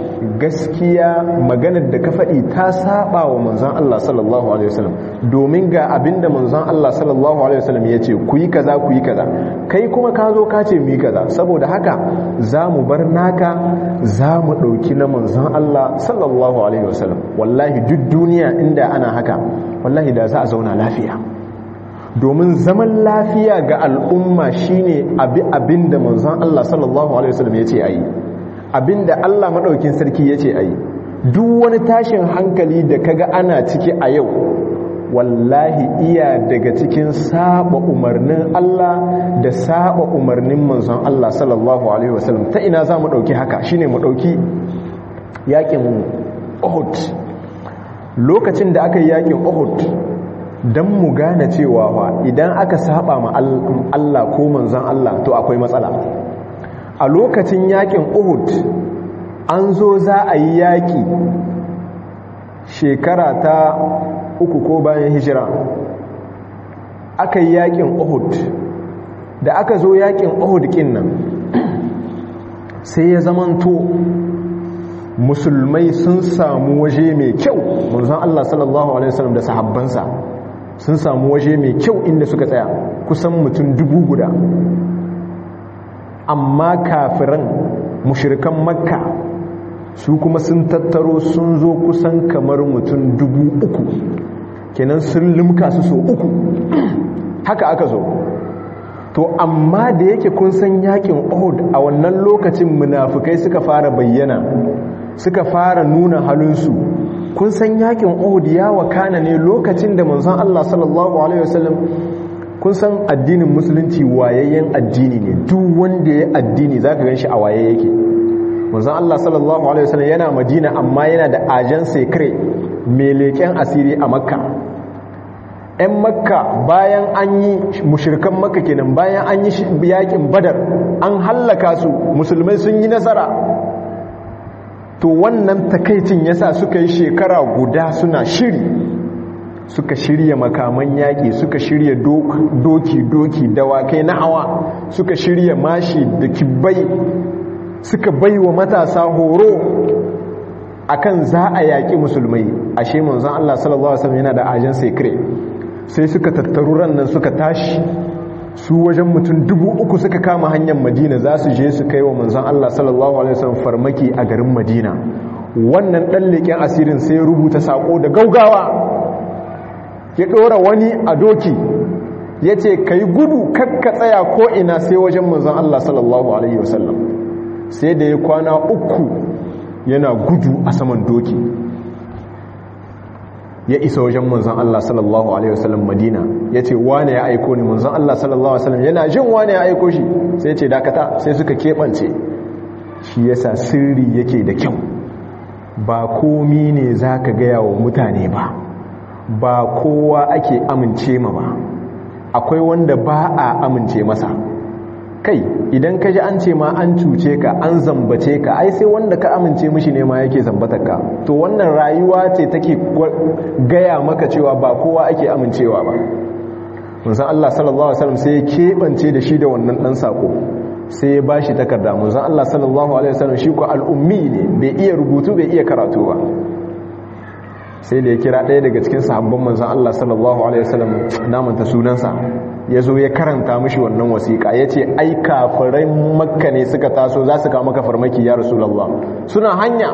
gaskiya maganar da ka faɗi ta saba wa manzon Allah sallallahu alaihi wasallam domin ga abinda manzon Allah sallallahu alaihi wasallam ya ce ku yi kaza ku yi kaza kai kuma ka zo ka ce mu yi kaza saboda haka za mu bar naka za mu ɗauki na manzon Allah sallallahu alaihi wasallam wallahi duk duniya inda ana haka wallahi da za a zauna lafiya domin zaman lafiya ga al'umma shine abi abinda manzon Allah sallallahu alaihi wasallam ya ce ayi abinda Allah madaukin sarki ya ce ayi duk wani tashin hankali da kaga ana ciki a yau wallahi iya daga cikin saba umarnin Allah da saba umarnin manzon Allah sallallahu alaihi wasallam ta ina za mu dauki haka shine mu dauki yakin Uhud lokacin da aka yi yakin Uhud dan mu gane cewa idan aka saba ma Allah ko manzon Allah to akwai matsala a lokacin yakin Uhud an zo za a yi yaki shekara ta uku ko bayan hijira aka yi yakin Uhud da aka zo yakin Uhud kin nan sai ya zamanto musulmai sun samu waje mai kyau manzon Allah sallallahu alaihi wasallam da sahabbansa sun samu waje mai kyau inda suka tsaya kusan mutum dubu guda amma kafiran mushirikan makka su kuma sun tattaro sun zo kusan kamar mutum dubu uku kenan sun limka su so uku haka aka zo to amma da yake kun san yakin Uhud a wannan lokacin munafukai suka fara bayyana suka fara nuna halinsu kun san yakin Uhud ya wakana ne lokacin da manzon Allah sallallahu alaihi wasallam kun san addinin musulunci wayayyen addini ne duk wanda ya addini zaka ganshi a waye yake manzon Allah sallallahu alaihi wasallam yana Madina amma yana da ajan secret mai leken asiri a Makka 'yan makka bayan an yi mushirkan makka kenan bayan an yi yakin badar an hallaka su musulmai sun yi nasara to wannan takaicin yasa suka yi shekara guda suna shiri suka shirya makaman yaƙi suka shirya doki-doki dawakai na hawa suka shirya mashi da kibbai suka bai wa matasa horo akan za a yaƙi musulmai ashe manzon Allah sallallahu alaihi wasallam yana da ajan secret sai suka tattaru rannan suka tashi su wajen mutum dubu uku suka kama hanyar madina za su je su kai wa manzan Allah sallallahu Alaihi wasallam farmaki a garin madina wannan ɗan leƙen asirin sai ya rubuta saƙo da gaugawa ya ɗora wani a doki ya ce ka yi gudu kakka tsaya ko'ina sai wajen manzan Allah sallallahu Alaihi wasallam sai da ya kwana uku yana gudu a saman doki ya isa wajen manzon Allah sallallahu alaihi wasallam Madina yace wane ya aiko ni manzon Allah sallallahu alaihi wasallam yana jin wane ya aiko shi sai yace dakata sai suka kebance shi yasa sirri yake da kyau ba komi ne zaka ga yawo mutane ba ba kowa ake amince ma ba akwai wanda ba a amince masa kai idan ka ji an ce ma an cuce ka an zambace ka ai sai wanda ka amince mishi ne ma yake zambatar ka to wannan rayuwa ce take gaya maka cewa ba kowa ake amincewa ba munsan Allah sallallahu alaihi wasallam sai ya kebance da shi da wannan dan sako sai ya bashi takarda munsan Allah sallallahu alaihi wasallam shi ko al'ummi ne bai iya rubutu bai iya karatu ba sai da ya kira ɗaya daga cikin sahabban manzan Allah sallallahu alaihi wasallam namanta sunansa ya zo ya karanta mishi wannan wasiƙa ya ce ai kafirai makka ne suka taso za su kawo maka farmaki ya rasulallah suna hanya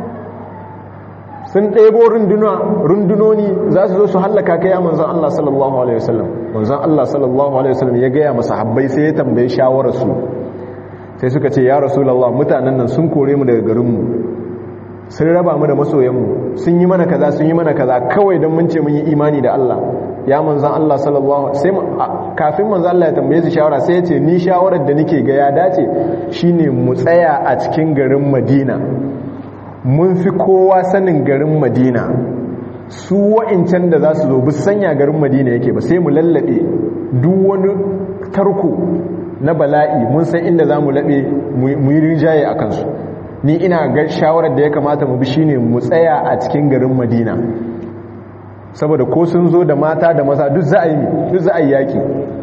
sun ɗebo rundunoni za su zo su hallaka kai ya manzan Allah sallallahu alaihi wasallam manzan Allah sallallahu alaihi wasallam ya gaya masa habbai sai ya tambaye shawararsu sai suka ce ya rasulallah mutanen nan sun kore mu daga garinmu sun raba mu da masoyanmu sun yi mana kaza sun yi mana kaza kawai don mun ce mun yi imani da Allah ya manzan Allah sallallahu sai kafin manzan Allah ya tambaye su shawara sai ya ce ni shawarar da nake ga ya dace shine mu tsaya a cikin garin Madina mun fi kowa sanin garin Madina su wa'incan da za su zo bu sanya garin Madina yake ba sai mu lallabe duk wani tarko na bala'i mun san inda za mu laɓe mu yi rinjaye a kansu ni ina ga shawarar da ya kamata mu bi shine mu tsaya a cikin garin madina saboda ko sun zo da mata da maza duk za a yi duk za a yi yaki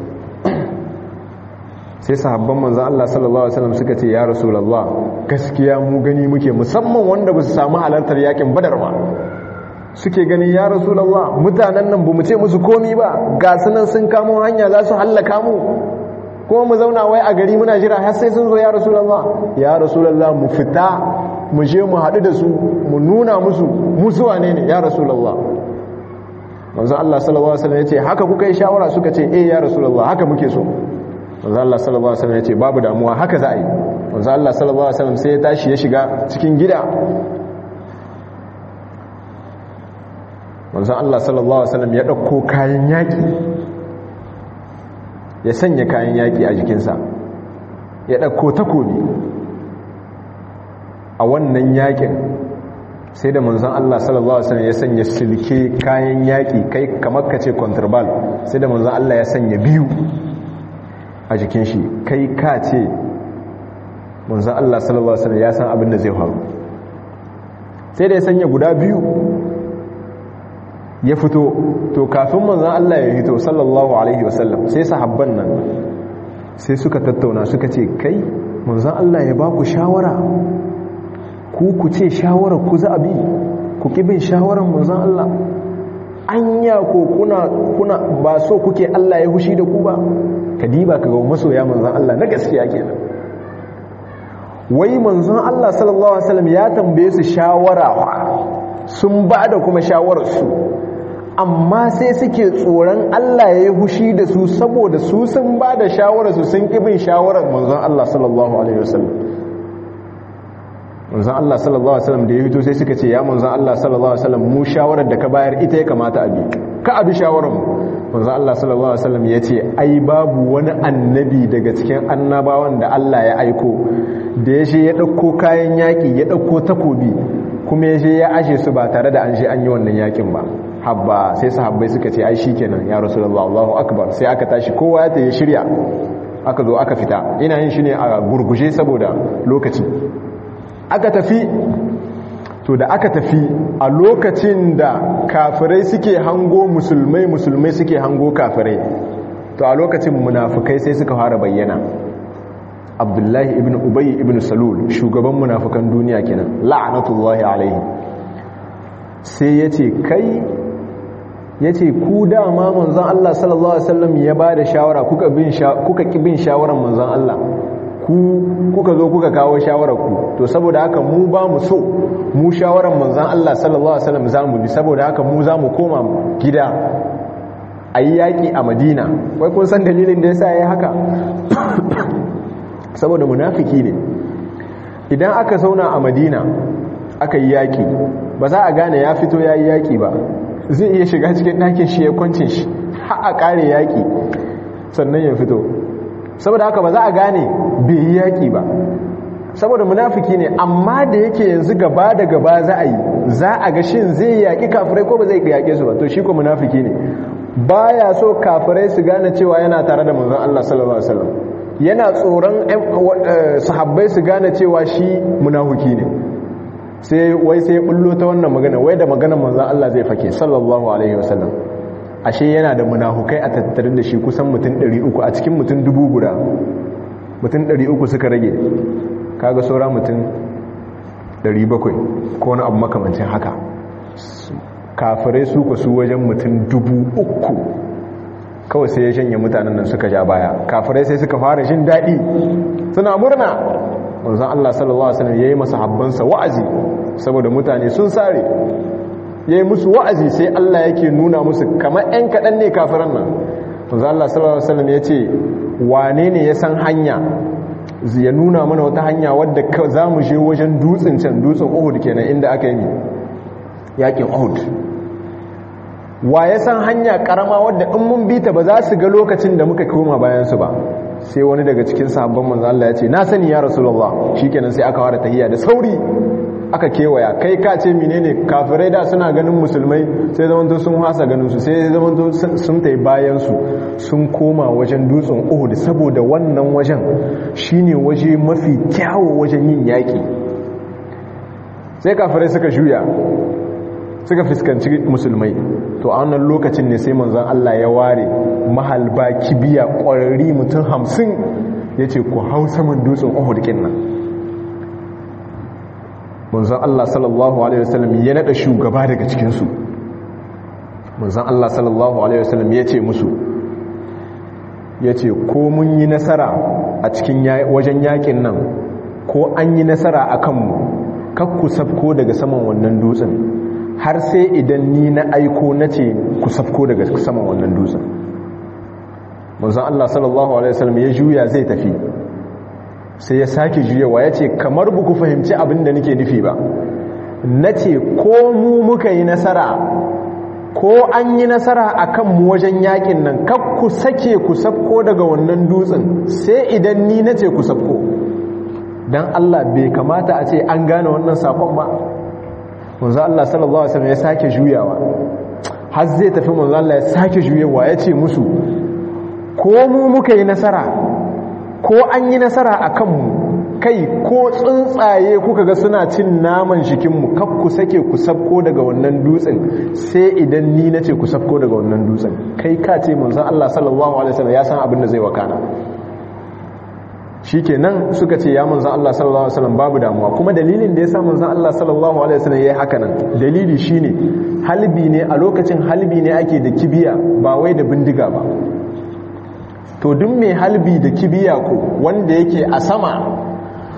sai sahabban manzon Allah sallallahu alaihi wasallam suka ce ya rasulullah gaskiya mu gani muke musamman wanda ba su samu halartar yakin badar ba suke ganin ya rasulullah mutanen nan bamu ce musu komi ba ga sunan sun kamo hanya za su hallaka mu kuma mu zauna wai a gari muna jira har sai sun zo ya rasulullah ya rasulullah mu fita mu je mu haɗu da su mu nuna musu musu wane ne ya rasulullah manzo Allah sallallahu alaihi wasallam yace haka kuka yi shawara suka ce eh ya rasulullah haka muke so manzo Allah sallallahu alaihi wasallam yace babu damuwa haka za a yi manzo Allah sallallahu alaihi wasallam sai ya tashi ya shiga cikin gida manzo Allah sallallahu alaihi wasallam ya dauko kayan yaki ya sanya kayan yaƙi a jikinsa ya ɗauko takobi a wannan yaƙin sai da manzon Allah sallallahu Alaihi wasallam ya sanya silke kayan yaƙi kai kamar ka ce contraband sai da manzon Allah ya sanya biyu a jikin shi kai ka ce manzon Allah sallallahu Alaihi wasallam ya san abin da zai faru sai da ya sanya guda biyu ya fito to kafin manzan Allah ya hito sallallahu alaihi wasallam sai sahabban nan sai suka tattauna suka ce kai manzan Allah ya ba ku shawara ku ku ce shawara ku za a bi ku bin shawarar manzan Allah anya ko kuna kuna ba so kuke Allah ya hushi da ku ba ka diba ka ga masoya manzan Allah na gaskiya kenan wai manzon Allah sallallahu alaihi wasallam ya tambaye su shawara sun ba da kuma shawararsu amma sai suke tsoron Allah ya yi hushi da su saboda su sun ba da shawararsu sun kibin shawarar manzon Allah sallallahu alaihi wasallam manzon Allah sallallahu alaihi wasallam da ya fito sai suka ce ya manzon Allah sallallahu alaihi wasallam mu shawarar da ka bayar ita ya kamata a bi ka abi shawarar mu manzon Allah sallallahu alaihi wasallam ya ce ai babu wani annabi daga cikin annabawan da Allah ya aiko da ya je ya dauko kayan yaki ya dauko takobi kuma ya je ya ashe su ba tare da an je an yi wannan yakin ba habba sai sahabbai suka ce ai shikenan ya rasulullah Allahu akbar sai aka tashi kowa ya tayi shirya aka zo aka fita ina yin shi ne a gurguje saboda lokaci aka tafi to da aka tafi a lokacin da kafirai suke hango musulmai musulmai suke hango kafirai to a lokacin munafukai sai suka fara bayyana abdullahi ibn ubayi ibn salul shugaban munafukan duniya kenan la'anatullahi alaihi sai ya ce kai ya ce ku dama manzan Allah sallallahu Alaihi wasallam ya ba da shawara kuka ki bin shawarar manzan Allah ku kuka zo kuka kawo shawarar ku to saboda haka mu ba mu so mu shawarar manzan Allah sallallahu Alaihi wasallam za mu bi saboda haka mu za mu koma gida a yi yaƙi a madina wai kun san dalilin da ya sa ya yi haka saboda munafiki ne idan aka zauna a madina aka yi yaƙi ba za a gane ya fito ya yi yaƙi ba zai iya shiga cikin ɗakin shi ya kwancin shi har a ƙare yaƙi sannan ya fito saboda haka ba za a gane bai yi yaƙi ba saboda munafiki ne amma da yake yanzu gaba da gaba za a yi za a ga shin zai yaƙi kafirai ko ba zai yaƙe su ba to shi ko munafiki ne baya so kafirai su gane cewa yana tare da manzon Allah sallallahu alaihi wasallam yana tsoron sahabbai su gane cewa shi munafiki ne sai wai sai bullo ta wannan magana wai da maganar manzon Allah zai fake sallallahu alaihi wasallam ashe yana da munafukai a tattarin da shi kusan mutum 300 a cikin mutum dubu guda mutum 300 suka rage kaga saura mutum 700 ko wani abu makamancin haka kafirai su ku su wajen mutum dubu uku kawai sai ya shanye mutanen nan suka ja baya kafirai sai suka fara jin daɗi suna murna wanzan Allah sallallahu Alaihi wasallam ya yi masa habbansa wa'azi saboda mutane sun sare ya yi musu wa'azi sai Allah yake nuna musu kamar ‘yan kaɗan ne kafiran nan wanzan Allah sallallahu Alaihi wasallam ya ce wane ne ya san hanya ya nuna mana wata hanya wadda za mu je wajen dutsen can dutsen uhud kenan inda aka yi yakin uhud wa ya san hanya karama wadda in mun bi ta ba za su ga lokacin da muka koma bayansu ba sai wani daga cikin sahabban manzo Allah ya ce na sani ya rasulullah shikenan sai aka fara tahiyya da sauri aka kewaya kai ka ce menene kafirai da suna ganin musulmai sai zamanto sun hasa ganin su sai zamanto sun tai bayan su sun koma wajen dutsen Uhud saboda wannan wajen shine waje mafi kyawu wajen yin yaki sai kafirai suka juya suka fuskanci musulmai to a wannan lokacin ne sai manzon Allah ya ware mahalba kibiya ƙwararri mutum hamsin ya ce ku hau saman dutsen Uhud nan manzon Allah sallallahu alaihi wasallam ya nada shugaba daga cikinsu manzon Allah sallallahu alaihi wasallam ya ce musu ya ce ko mun yi nasara a cikin wajen yakin nan ko an yi nasara a kanmu kakku sabko daga saman wannan dutsen har sai idan ni na aiko na ce ku safko daga saman wannan dutsen manzon Allah sallallahu alaihi wasallam ya juya zai tafi sai ya sake juyawa ya ce kamar buku fahimci abin da nake nufi ba na ce ko mu muka yi nasara ko an yi nasara a kanmu wajen yakin nan kak ku sake ku safko daga wannan dutsen sai idan ni na ce ku safko don Allah bai kamata a ce an gane wannan sakon ba manzo Allah sallallahu alaihi wasallam ya sake juyawa har zai tafi manzo Allah ya sake juyawa ya ce musu ko mu muka yi nasara ko an yi nasara a kanmu kai ko tsuntsaye kuka ga suna cin naman jikinmu kak ku sake ku sabko daga wannan dutsen sai idan ni nace ku sabko daga wannan dutsen kai ka ce manzo Allah sallallahu alaihi wasallam ya san abin da zai wakana shikenan suka ce ya manzan Allah sallallahu alaihi wasallam babu damuwa kuma dalilin da yasa manzan Allah sallallahu alaihi wasallam yayi haka nan dalili shine halbi ne a lokacin halbi ne ake da kibiya ba wai da bindiga ba to duk mai halbi da kibiya ko wanda yake a sama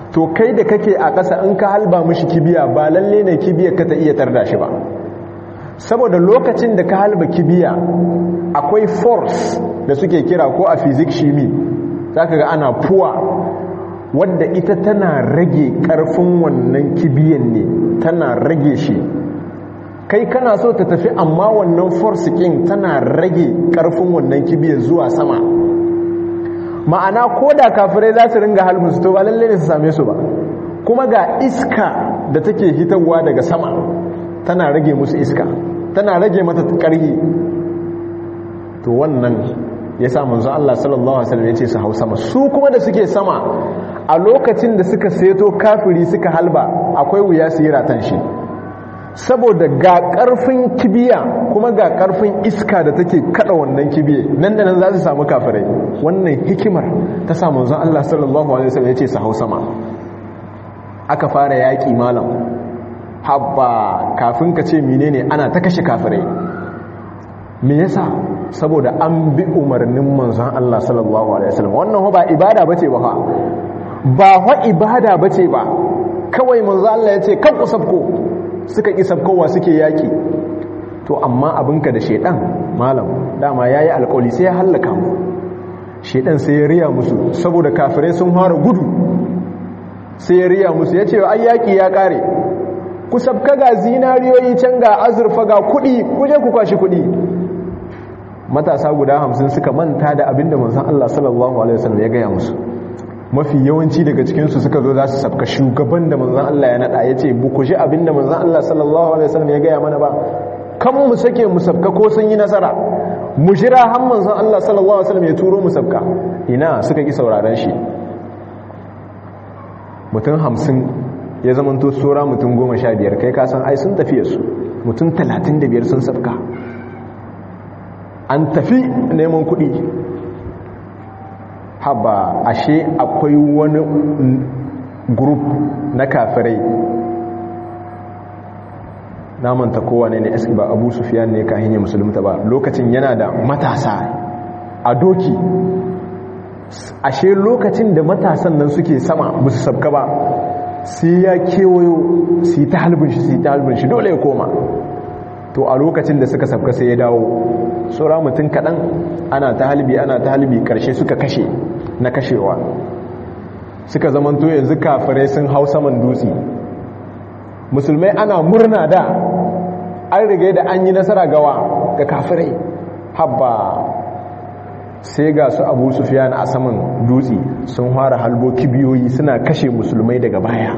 to kai da kake a ƙasa in ka halba mishi kibiya ba lalle ne kibiyar ka ta iya tarda shi ba saboda lokacin da ka halba kibiya akwai force da suke kira ko a physics shimi zaka ga ana puwa wadda ita tana rage ƙarfin wannan kibiyan ne tana rage shi kai kana so ta tafi amma wannan force king tana rage ƙarfin wannan kibiyar zuwa sama ma'ana ko da kafirai za su ringa halbin su to ba lalle ne su same su ba kuma ga iska da take hitarwa daga sama tana rage musu iska tana rage mata ƙarhi to wannan ya sa manzo Allah sallallahu alaihi wasallam ya ce su hau sama su kuma da suke sama a lokacin da suka seto kafiri suka halba akwai wuya su yi ratan shi saboda ga karfin kibiya kuma ga karfin iska da take kada wannan kibiye nan da nan za su samu kafirai wannan hikimar ta sa manzo Allah sallallahu alaihi wasallam ya ce su hau sama aka fara yaki malam habba kafin ka ce menene ana ta kashe kafirai me yasa saboda an bi umarnin manzon Allah sallallahu alaihi wasallam wannan ba ibada bace ba fa ba fa ibada bace ba kawai manzon Allah yace kan kusabko suka ki sabkowa suke yaki to amma abinka da shedan malam dama yayi alƙawli sai ya halaka mu shedan sai ya riya musu saboda kafirai sun fara gudu sai ya riya musu yace ai yaki ya kare ku sabka ga zinariyoyi can ga azurfa ga kudi kuje ku kwashi kudi matasa guda hamsin suka manta da abinda manzon Allah sallallahu alaihi wasallam ya gaya musu mafi yawanci daga cikinsu suka zo za su sabka shugaban da manzon Allah ya nada ya ce bu ku ji abinda manzon Allah sallallahu alaihi wasallam ya gaya mana ba kan mu sake mu sabka ko sun yi nasara mu jira har manzon Allah sallallahu alaihi wasallam ya turo mu sabka ina suka ki sauraron shi mutum hamsin ya zamanto tsora mutum goma sha biyar kai kasan ai sun tafiye su mutum talatin da biyar sun sabka an tafi neman kuɗi haba ashe akwai wani group na kafirai namanta kowane ne eski ba abu sufiyan ne kahin ya musulunta ba lokacin yana da matasa a doki ashe lokacin da matasan nan suke sama musu sabka ba sai ya kewayo su yi ta halbin shi su yi ta halbin shi dole ya koma to a lokacin da suka sabka sai ya dawo tsora mutum kaɗan ana ta halbi ana ta halbi ƙarshe suka kashe na kashewa suka zamanto yanzu kafirai sun hau saman dutse musulmai ana murna da an riga da an yi nasara gawa ga kafirai habba sai ga su abu sufiyan a saman dutse sun fara halbo kibiyoyi suna kashe musulmai daga baya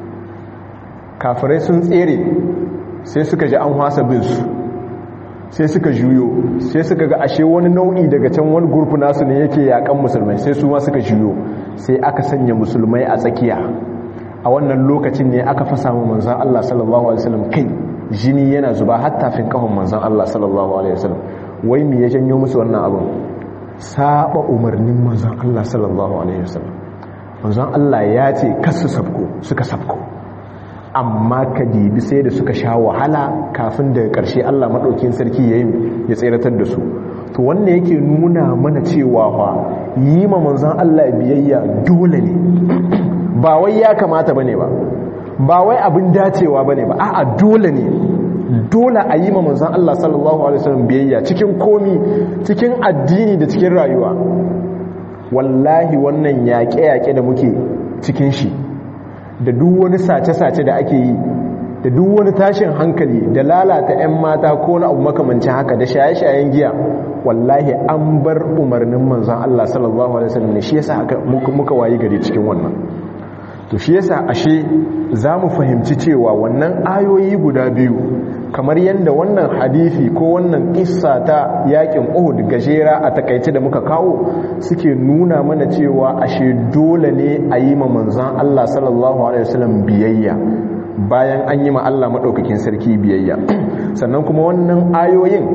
kafirai sun tsere sai suka ji an hasa binsu sai suka juyo sai suka ga ashe wani nau'i daga can wani gurfi nasu ne yake yakan musulmai sai su ma suka juyo sai aka sanya musulmai a tsakiya a wannan lokacin ne aka fasa mu manzon Allah sallallahu alaihi wasallam kai jini yana zuba har tafin kafan manzon Allah sallallahu alaihi wasallam wai me ya janyo musu wannan abin saba umarnin manzon Allah sallallahu alaihi wasallam manzon Allah ya ce kasu sabko suka sabko amma ka dibi sai da suka sha wahala kafin daga ƙarshe Allah maɗaukin sarki ya yi ya tseratar da su to wannan yake nuna mana cewa fa yi ma manzan Allah biyayya dole ne ba wai ya kamata bane ba ba wai abin dacewa bane ba a'a dole ne dole a yi ma manzan Allah sallallahu alaihi wasallam biyayya cikin komi cikin addini da cikin rayuwa wallahi wannan yaƙe-yaƙe da muke cikin shi da duk wani sace-sace da ake yi da duk wani tashin hankali da lalata 'yan mata ko na abu makamancin haka da shaye-shayen giya wallahi an bar umarnin manzan Allah sallallahu Alaihi wasallam ne shi yasa haka muka wayi gari cikin wannan to shi yasa ashe za mu fahimci cewa wannan ayoyi guda biyu kamar yadda wannan hadithi ko wannan kissa ta yakin uhud gajera a takaice da muka kawo suke nuna mana cewa ashe dole ne a yi ma manzan Allah sallallahu alaihi wasallam biyayya bayan an yi ma Allah maɗaukakin sarki biyayya sannan kuma wannan ayoyin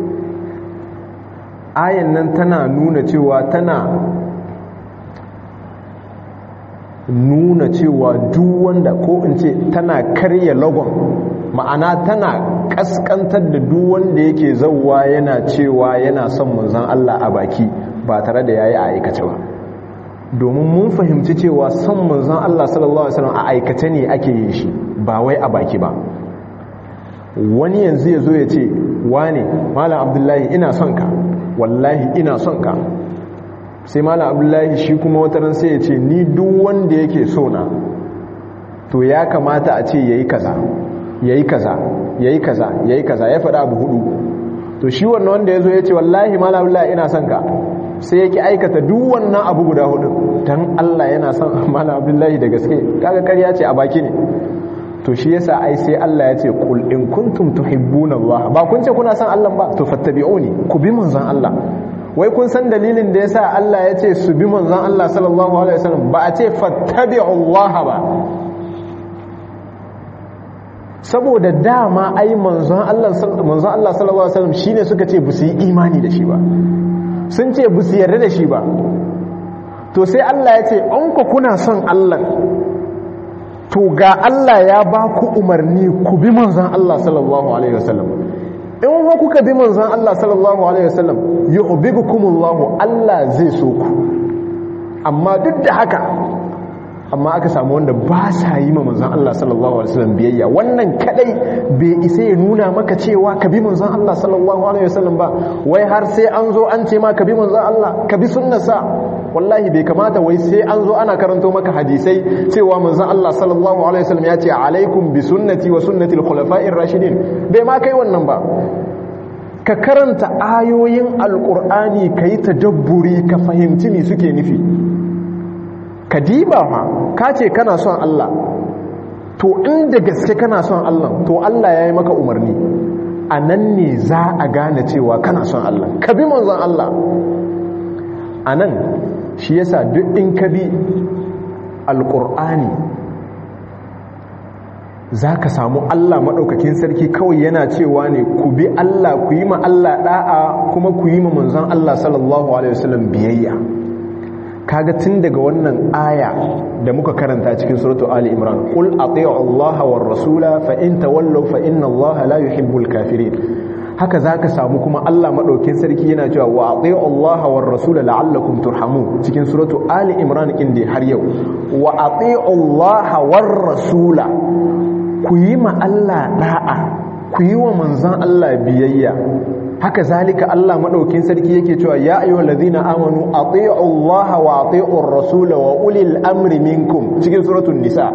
ayan nan tana nuna cewa tana nuna cewa duk wanda ko in ce tana karya lagon ma'ana tana kaskantar da duk wanda yake zauwa yana cewa yana son manzan Allah a baki ba tare da yayi a aikace ba domin mun fahimci cewa son manzon Allah sallallahu alaihi wasallam a aikace ne ake yin shi ba wai a baki ba wani yanzu ya zo ya ce wane malam abdullahi ina son ka wallahi ina son ka sai malam abdullahi shi kuma wata ran sai ya ce ni duk wanda yake so na to ya kamata a ce yayi kaza yayi kaza yayi kaza yayi kaza ya faɗa abu hudu to shi wannan wanda ya zo ya ce wallahi malam abdullahi ina son ka sai yake aikata duk wannan abu guda hudu dan Allah yana son malam abdullahi da gaske kaga ƙarya ce a baki ne to shi yasa ai sai Allah ya ce kul in kuntum tuhibbuna Allah ba kun ce kuna son Allah ba to fattabi'uni ku bi manzon Allah wai kun san dalilin da yasa Allah ya ce su bi manzon Allah sallallahu alaihi wasallam ba a ce fattabi'u Allah ba saboda dama ai manzon Allah manzon Allah sallallahu alaihi wasallam shine suka ce bu su yi imani da shi ba sun ce bu su yarda da shi ba to sai Allah ya ce an ku kuna son Allah to ga Allah ya ba ku umarni ku bi manzan Allah sallallahu alaihi wasallam in wa kuka bi manzan Allah sallallahu alaihi wasallam yuhibbukumullahu Allah zai so ku amma duk da haka amma aka samu wanda ba sa yi ma manzan Allah sallallahu alaihi wasallam biyayya wannan kadai bai isa ya nuna maka cewa ka bi manzan Allah sallallahu alaihi wasallam ba wai har sai an zo an ce ma ka bi manzan Allah ka bi sunnarsa wallahi bai kamata wai sai an zo ana karanto maka hadisai cewa manzon Allah sallallahu alaihi wasallam ya ce alaikum bi sunnati wa sunnati al-khulafa'ir rashidin bai ma kai wannan ba ka karanta ayoyin alqur'ani kai tadabburi ka fahimci me suke nufi ka diba fa ka ce kana son Allah to inda gaske kana son Allah to Allah ya yi maka umarni a nan ne za a gane cewa kana son Allah ka bi manzon Allah a nan shi yasa duk in ka bi alƙur'ani za ka samu Allah maɗaukakin sarki kawai yana cewa ne ku bi Allah ku yi ma Allah ɗa'a kuma ku yi ma manzon Allah sallallahu Alaihi wasallam biyayya kaga tun daga wannan aya da muka karanta cikin suratu Ali Imran qul ati'u Allah war rasula fa in tawallaw fa inna Allah la yuhibbul kafirin haka za ka samu kuma Allah maɗaukin sarki yana cewa wa ati'u Allah war rasula la'allakum turhamun cikin suratu Ali Imran inda har yau wa ati'u Allah war rasula ku yi ma Allah da'a ku yi wa manzon Allah biyayya haka zalika Allah maɗaukin sarki yake cewa ya ayyuhal ladina amanu ati'u Allah wa ati'u rasula wa ulil amri minkum cikin suratul nisa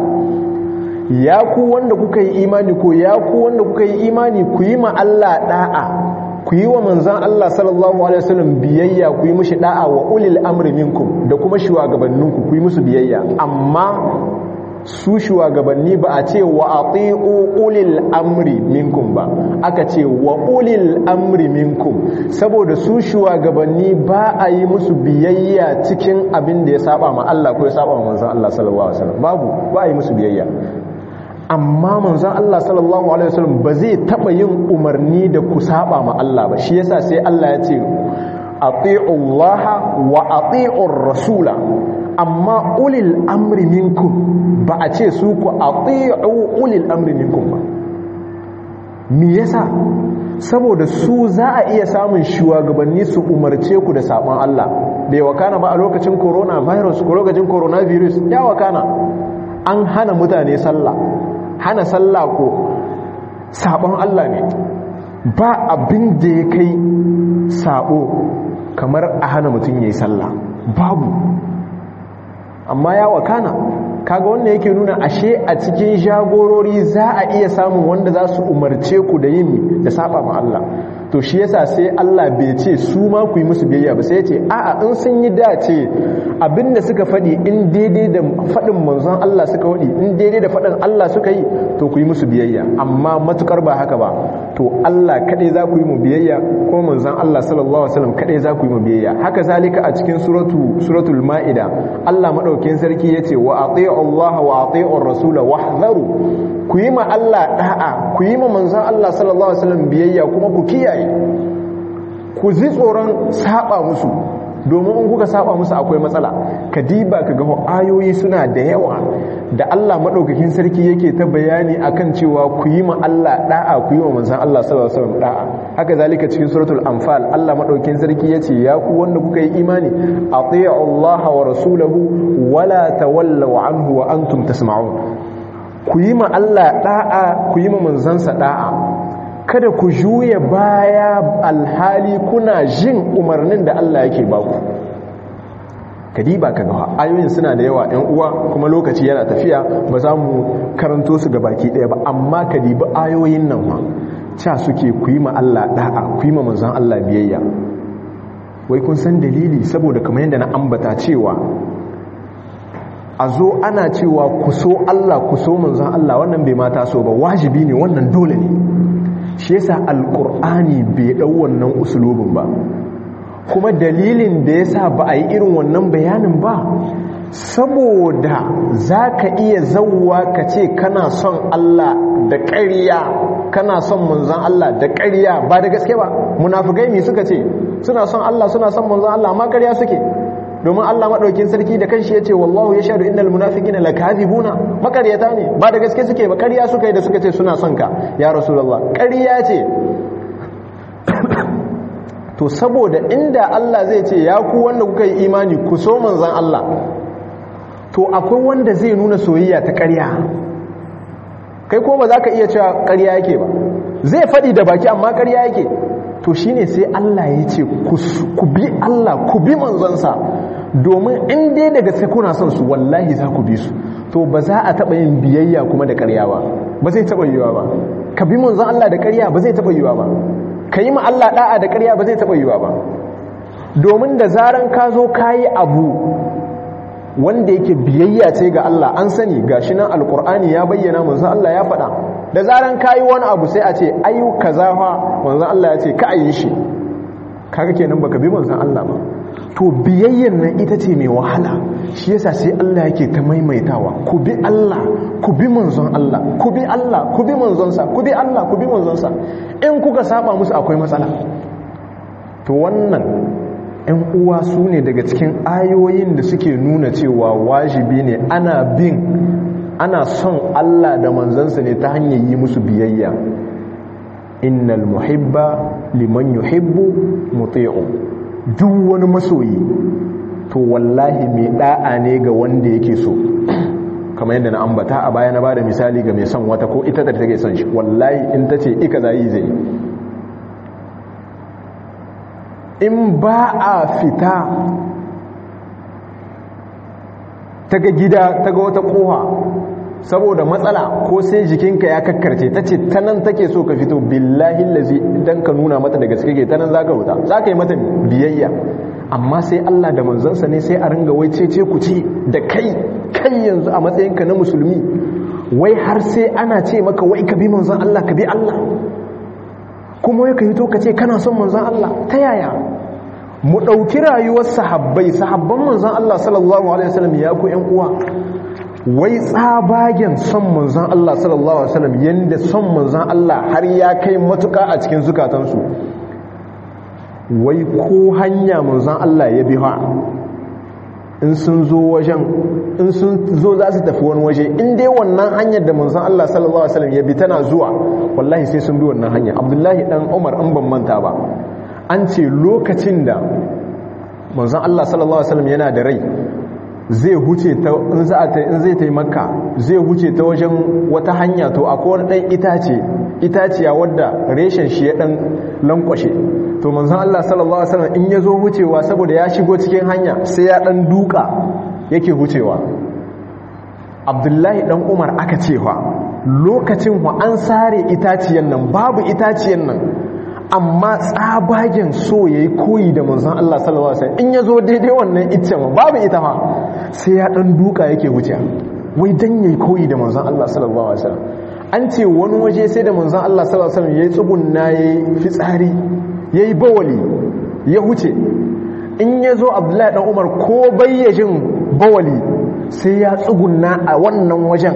ya ku wanda kuka yi imani ko ya ku wanda kuka yi imani ku yi ma Allah da'a ku yi wa manzan Allah sallallahu alaihi wasallam biyayya ku yi mushi da'a wa ulil amri minkum da kuma shugabanninku ku yi musu biyayya amma su shugabanni ba a ce wa ati'u ulil amri minkum ba aka ce wa ulil amri minkum saboda su shugabanni ba a yi musu biyayya cikin abin da ya saba ma Allah ko ya saba ma manzan Allah sallallahu alaihi wasallam babu ba a yi musu biyayya amma manzon Allah sallallahu alaihi wasallam ba zai taba yin umarni da ku saba ma Allah ba shi yasa sai Allah ya ce ati'u Allah wa ati'u rasula amma ulil amri minkum ba a ce su ku ati'u ulil amri minkum ba me yasa saboda su za a iya samun shugabanni su umarce ku da sabon Allah bai wakana ba a lokacin coronavirus ko lokacin coronavirus ya wakana an hana mutane sallah hana sallah ko sabon Allah ne ba abin da ya kai sabo kamar a hana mutum ya yi sallah babu amma ya wakana kaga wannan yake nuna ashe a cikin jagorori za a iya samun wanda za su umarce ku da yin da saba ma Allah to shi yasa sai Allah bai ce su ma ku yi musu biyayya ba sai ya ce a'a in sun yi dace abinda suka faɗi in daidai da faɗin manzon Allah suka faɗi in daidai da faɗin Allah suka yi to ku yi musu biyayya amma matukar ba haka ba to Allah kadai za ku yi mu biyayya ko manzon Allah sallallahu alaihi wasallam kadai za ku yi mu biyayya haka zalika a cikin suratu suratul maida Allah madaukakin sarki yace wa ati'u Allah wa ati'u ar-rasul wahdharu ku yi ma Allah da'a ku yi ma manzon Allah sallallahu alaihi wasallam biyayya kuma ku kiyaye ku ji tsoron saba musu domin in kuka saba musu akwai matsala kadiba ka ga ayoyi suna da yawa da Allah madaukakin sarki yake ta bayani akan cewa ku yi ma Allah da'a ku yi ma manzon Allah sallallahu alaihi wasallam da'a haka zalika cikin suratul anfal Allah madaukakin sarki yace ya ku wanda kuka yi imani ati'u Allah wa rasulahu wala tawallaw anhu wa antum tasma'un ku yi ma Allah da'a ku yi ma manzansa da'a kada ku juya baya alhali kuna jin umarnin da Allah yake baku kadiba ka ga ayoyin suna da yawa ɗan uwa kuma lokaci yana tafiya ba za mu karanto su ga baki ɗaya ba amma kadiba ayoyin nan ma ca suke ku yi ma Allah da'a ku yi ma manzan Allah biyayya wai kun san dalili saboda kamar yadda na ambata cewa a zo ana cewa ku so Allah ku so manzan Allah wannan bai mata so ba wajibi ne wannan dole ne shi yasa alkur'ani bai dau wannan usulubin ba kuma dalilin da yasa ba a yi irin wannan bayanin ba saboda za ka iya zauwa ka ce kana son Allah da ƙarya kana son manzan Allah da ƙarya ba da gaske ba munafukai mi suka ce suna son Allah suna son manzan Allah amma ƙarya suke domin Allah maɗaukin sarki da kanshi ya ce wallahu ya shaɗu innal munafiqina lakazibuna makaryata ne ba da gaske suke ba ƙarya suka yi da suka ce suna son ka ya rasulullah ƙarya ce to saboda inda Allah zai ce ya ku wanda kuka yi imani ku so manzan Allah to akwai wanda zai nuna soyayya ta ƙarya kai ko ba za ka iya cewa ƙarya yake ba zai faɗi da baki amma ƙarya yake to shine sai Allah ya ce ku bi Allah ku bi manzansa domin in dai daga sai kuna son su wallahi za ku bi su to ba za a taɓa yin biyayya kuma da ƙarya ba ba zai taɓa yiwa ba ka bi manzan Allah da ƙarya ba zai taɓa yiwa ba ka yi ma Allah ɗa'a da ƙarya ba zai taɓa yiwa ba domin da zaran ka zo ka yi abu wanda yake biyayya ce ga Allah an sani gashi nan alkur'ani ya bayyana manzon Allah ya faɗa da zaran kayi wani abu sai a ce ayu kaza fa manzon Allah ya ce ka ayi shi kaga kenan baka bi manzon Allah ba to biyayyan nan ita ce mai wahala shi yasa sai Allah yake ta maimaitawa ku bi Allah ku bi manzon Allah ku bi Allah ku bi manzonsa ku bi Allah ku bi manzonsa in kuka saba musu akwai matsala to wannan ‘yan uwa su ne daga cikin ayoyin da suke nuna cewa wajibi ne ana bin ana son Allah da manzansa ne ta hanyar yi musu biyayya innal muhibba liman yuhibbu muti'u duk wani masoyi to wallahi mai da'a ne ga wanda yake so kamar yadda na ambata a baya na bada misali ga mai son wata ko ita da take son shi wallahi in ta ce ika zai zai in ba a fita ta ga gida ta ga wata koha saboda matsala ko sai jikinka ya kakkarce ta ce ta nan take so ka fito billahi lazi idan ka nuna mata daga suke ta nan za ka wuta za ka yi mata biyayya amma sai Allah da manzansa ne sai a ringa wai cece ku ci da kai kai yanzu a matsayinka na musulmi wai har sai ana ce maka wai ka bi manzan Allah ka bi Allah kuma ya ka yi to ka ce kana son manzan Allah ta yaya mu ɗauki rayuwar sahabbai sahabban manzan Allah sallallahu alaihi wasallam ya ku ƴan uwa wai tsabagen son manzan Allah sallallahu alaihi wasallam yanda son manzan Allah har ya kai matuƙa a cikin zukatansu wai ko hanya manzan Allah ya bi ha in sun zo wajen in sun zo za su tafi wani waje in dai wannan hanyar da manzan Allah sallallahu alaihi wasallam ya bi tana zuwa wallahi sai sun bi wannan hanya Abdullahi dan Umar an ban manta ba an ce lokacin da manzan Allah sallallahu alaihi wasallam yana da rai zai huce ta in za ta in zai ta makka zai huce ta wajen wata hanya to akwai wani dan itace itaciya wadda reshen shi ya dan lankwashe to manzon Allah sallallahu alaihi wasallam in yazo hucewa saboda ya shigo cikin hanya sai ya dan duka yake hucewa Abdullahi dan Umar aka cewa lokacin wa an sare itaciyan nan babu itaciyan nan amma tsabagen so yayi koyi da manzon Allah sallallahu alaihi wasallam in yazo daidai wannan iccen babu ita ma sai ya dan duka yake huce wai dan yayi koyi da manzon Allah sallallahu alaihi wasallam an ce wani waje sai da manzon Allah sallallahu alaihi wasallam yayi tsugunna yayi fitsari ya yi bawali ya huce in ya zo abdullahi ɗan umar ko bayyajin bawali sai ya tsuguna a wannan wajen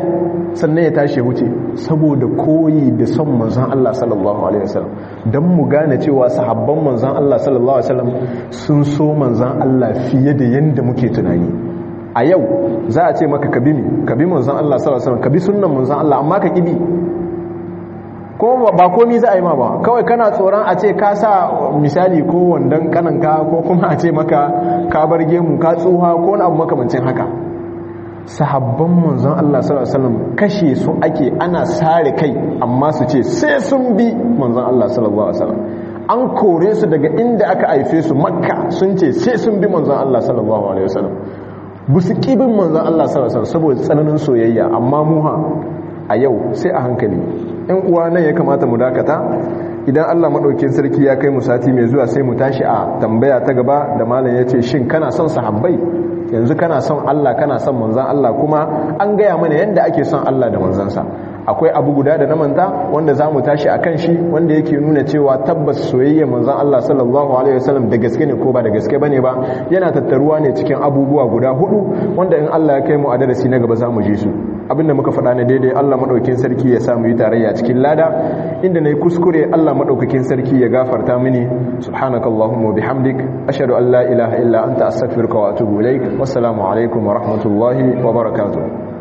sannan ya tashi wuce saboda koyi da son manzon Allah sallallahu alaihi wasallam dan mu gane cewa sahabban manzon Allah sallallahu alaihi wasallam sun so manzon Allah fiye da yanda muke tunani a yau za a ce maka kabi mi kabi manzon Allah sallallahu alaihi wasallam kabi sunnan manzon Allah amma ka kibi ko ba komi za a yi ma ba kawai kana tsoron a ce ka sa misali ko wandon kananka ko kuma a ce maka ka bar gemu ka tsuha ko wani abu makamancin haka sahabban manzon Allah sallallahu alaihi wasallam kashe su ake ana sare kai amma su ce sai sun bi manzon Allah sallallahu alaihi wasallam an kore su daga inda aka haife su makka sun ce sai sun bi manzon Allah sallallahu alaihi wasallam bu su kibin manzon Allah sallallahu alaihi wasallam saboda tsananin soyayya amma muha a yau sai a hankali in uwa nan ya kamata mu dakata idan Allah maɗaukin sarki ya kai mu sati mai zuwa sai mu tashi a tambaya ta gaba da malam ya ce shin kana son sahabbai yanzu kana son Allah kana son manzan Allah kuma an gaya mana yadda ake son Allah da manzansa akwai abu guda da na manta wanda za mu tashi a kan shi wanda yake nuna cewa tabbas soyayya manzan Allah sallallahu alaihi wasallam da gaske ne ko ba da gaske bane ba yana tattaruwa ne cikin abubuwa guda hudu wanda in Allah ya kai mu a darasi na gaba za mu ji su abinda muka faɗa na daidai Allah maɗaukin sarki ya samu yi tarayya cikin lada inda na yi kuskure Allah maɗaukakin sarki ya gafarta mini subhanakallahumma bihamdik ashhadu an la ilaha illa anta astaghfiruka wa atubu ilaik wassalamu alaikum wa rahmatullahi wa barakatuh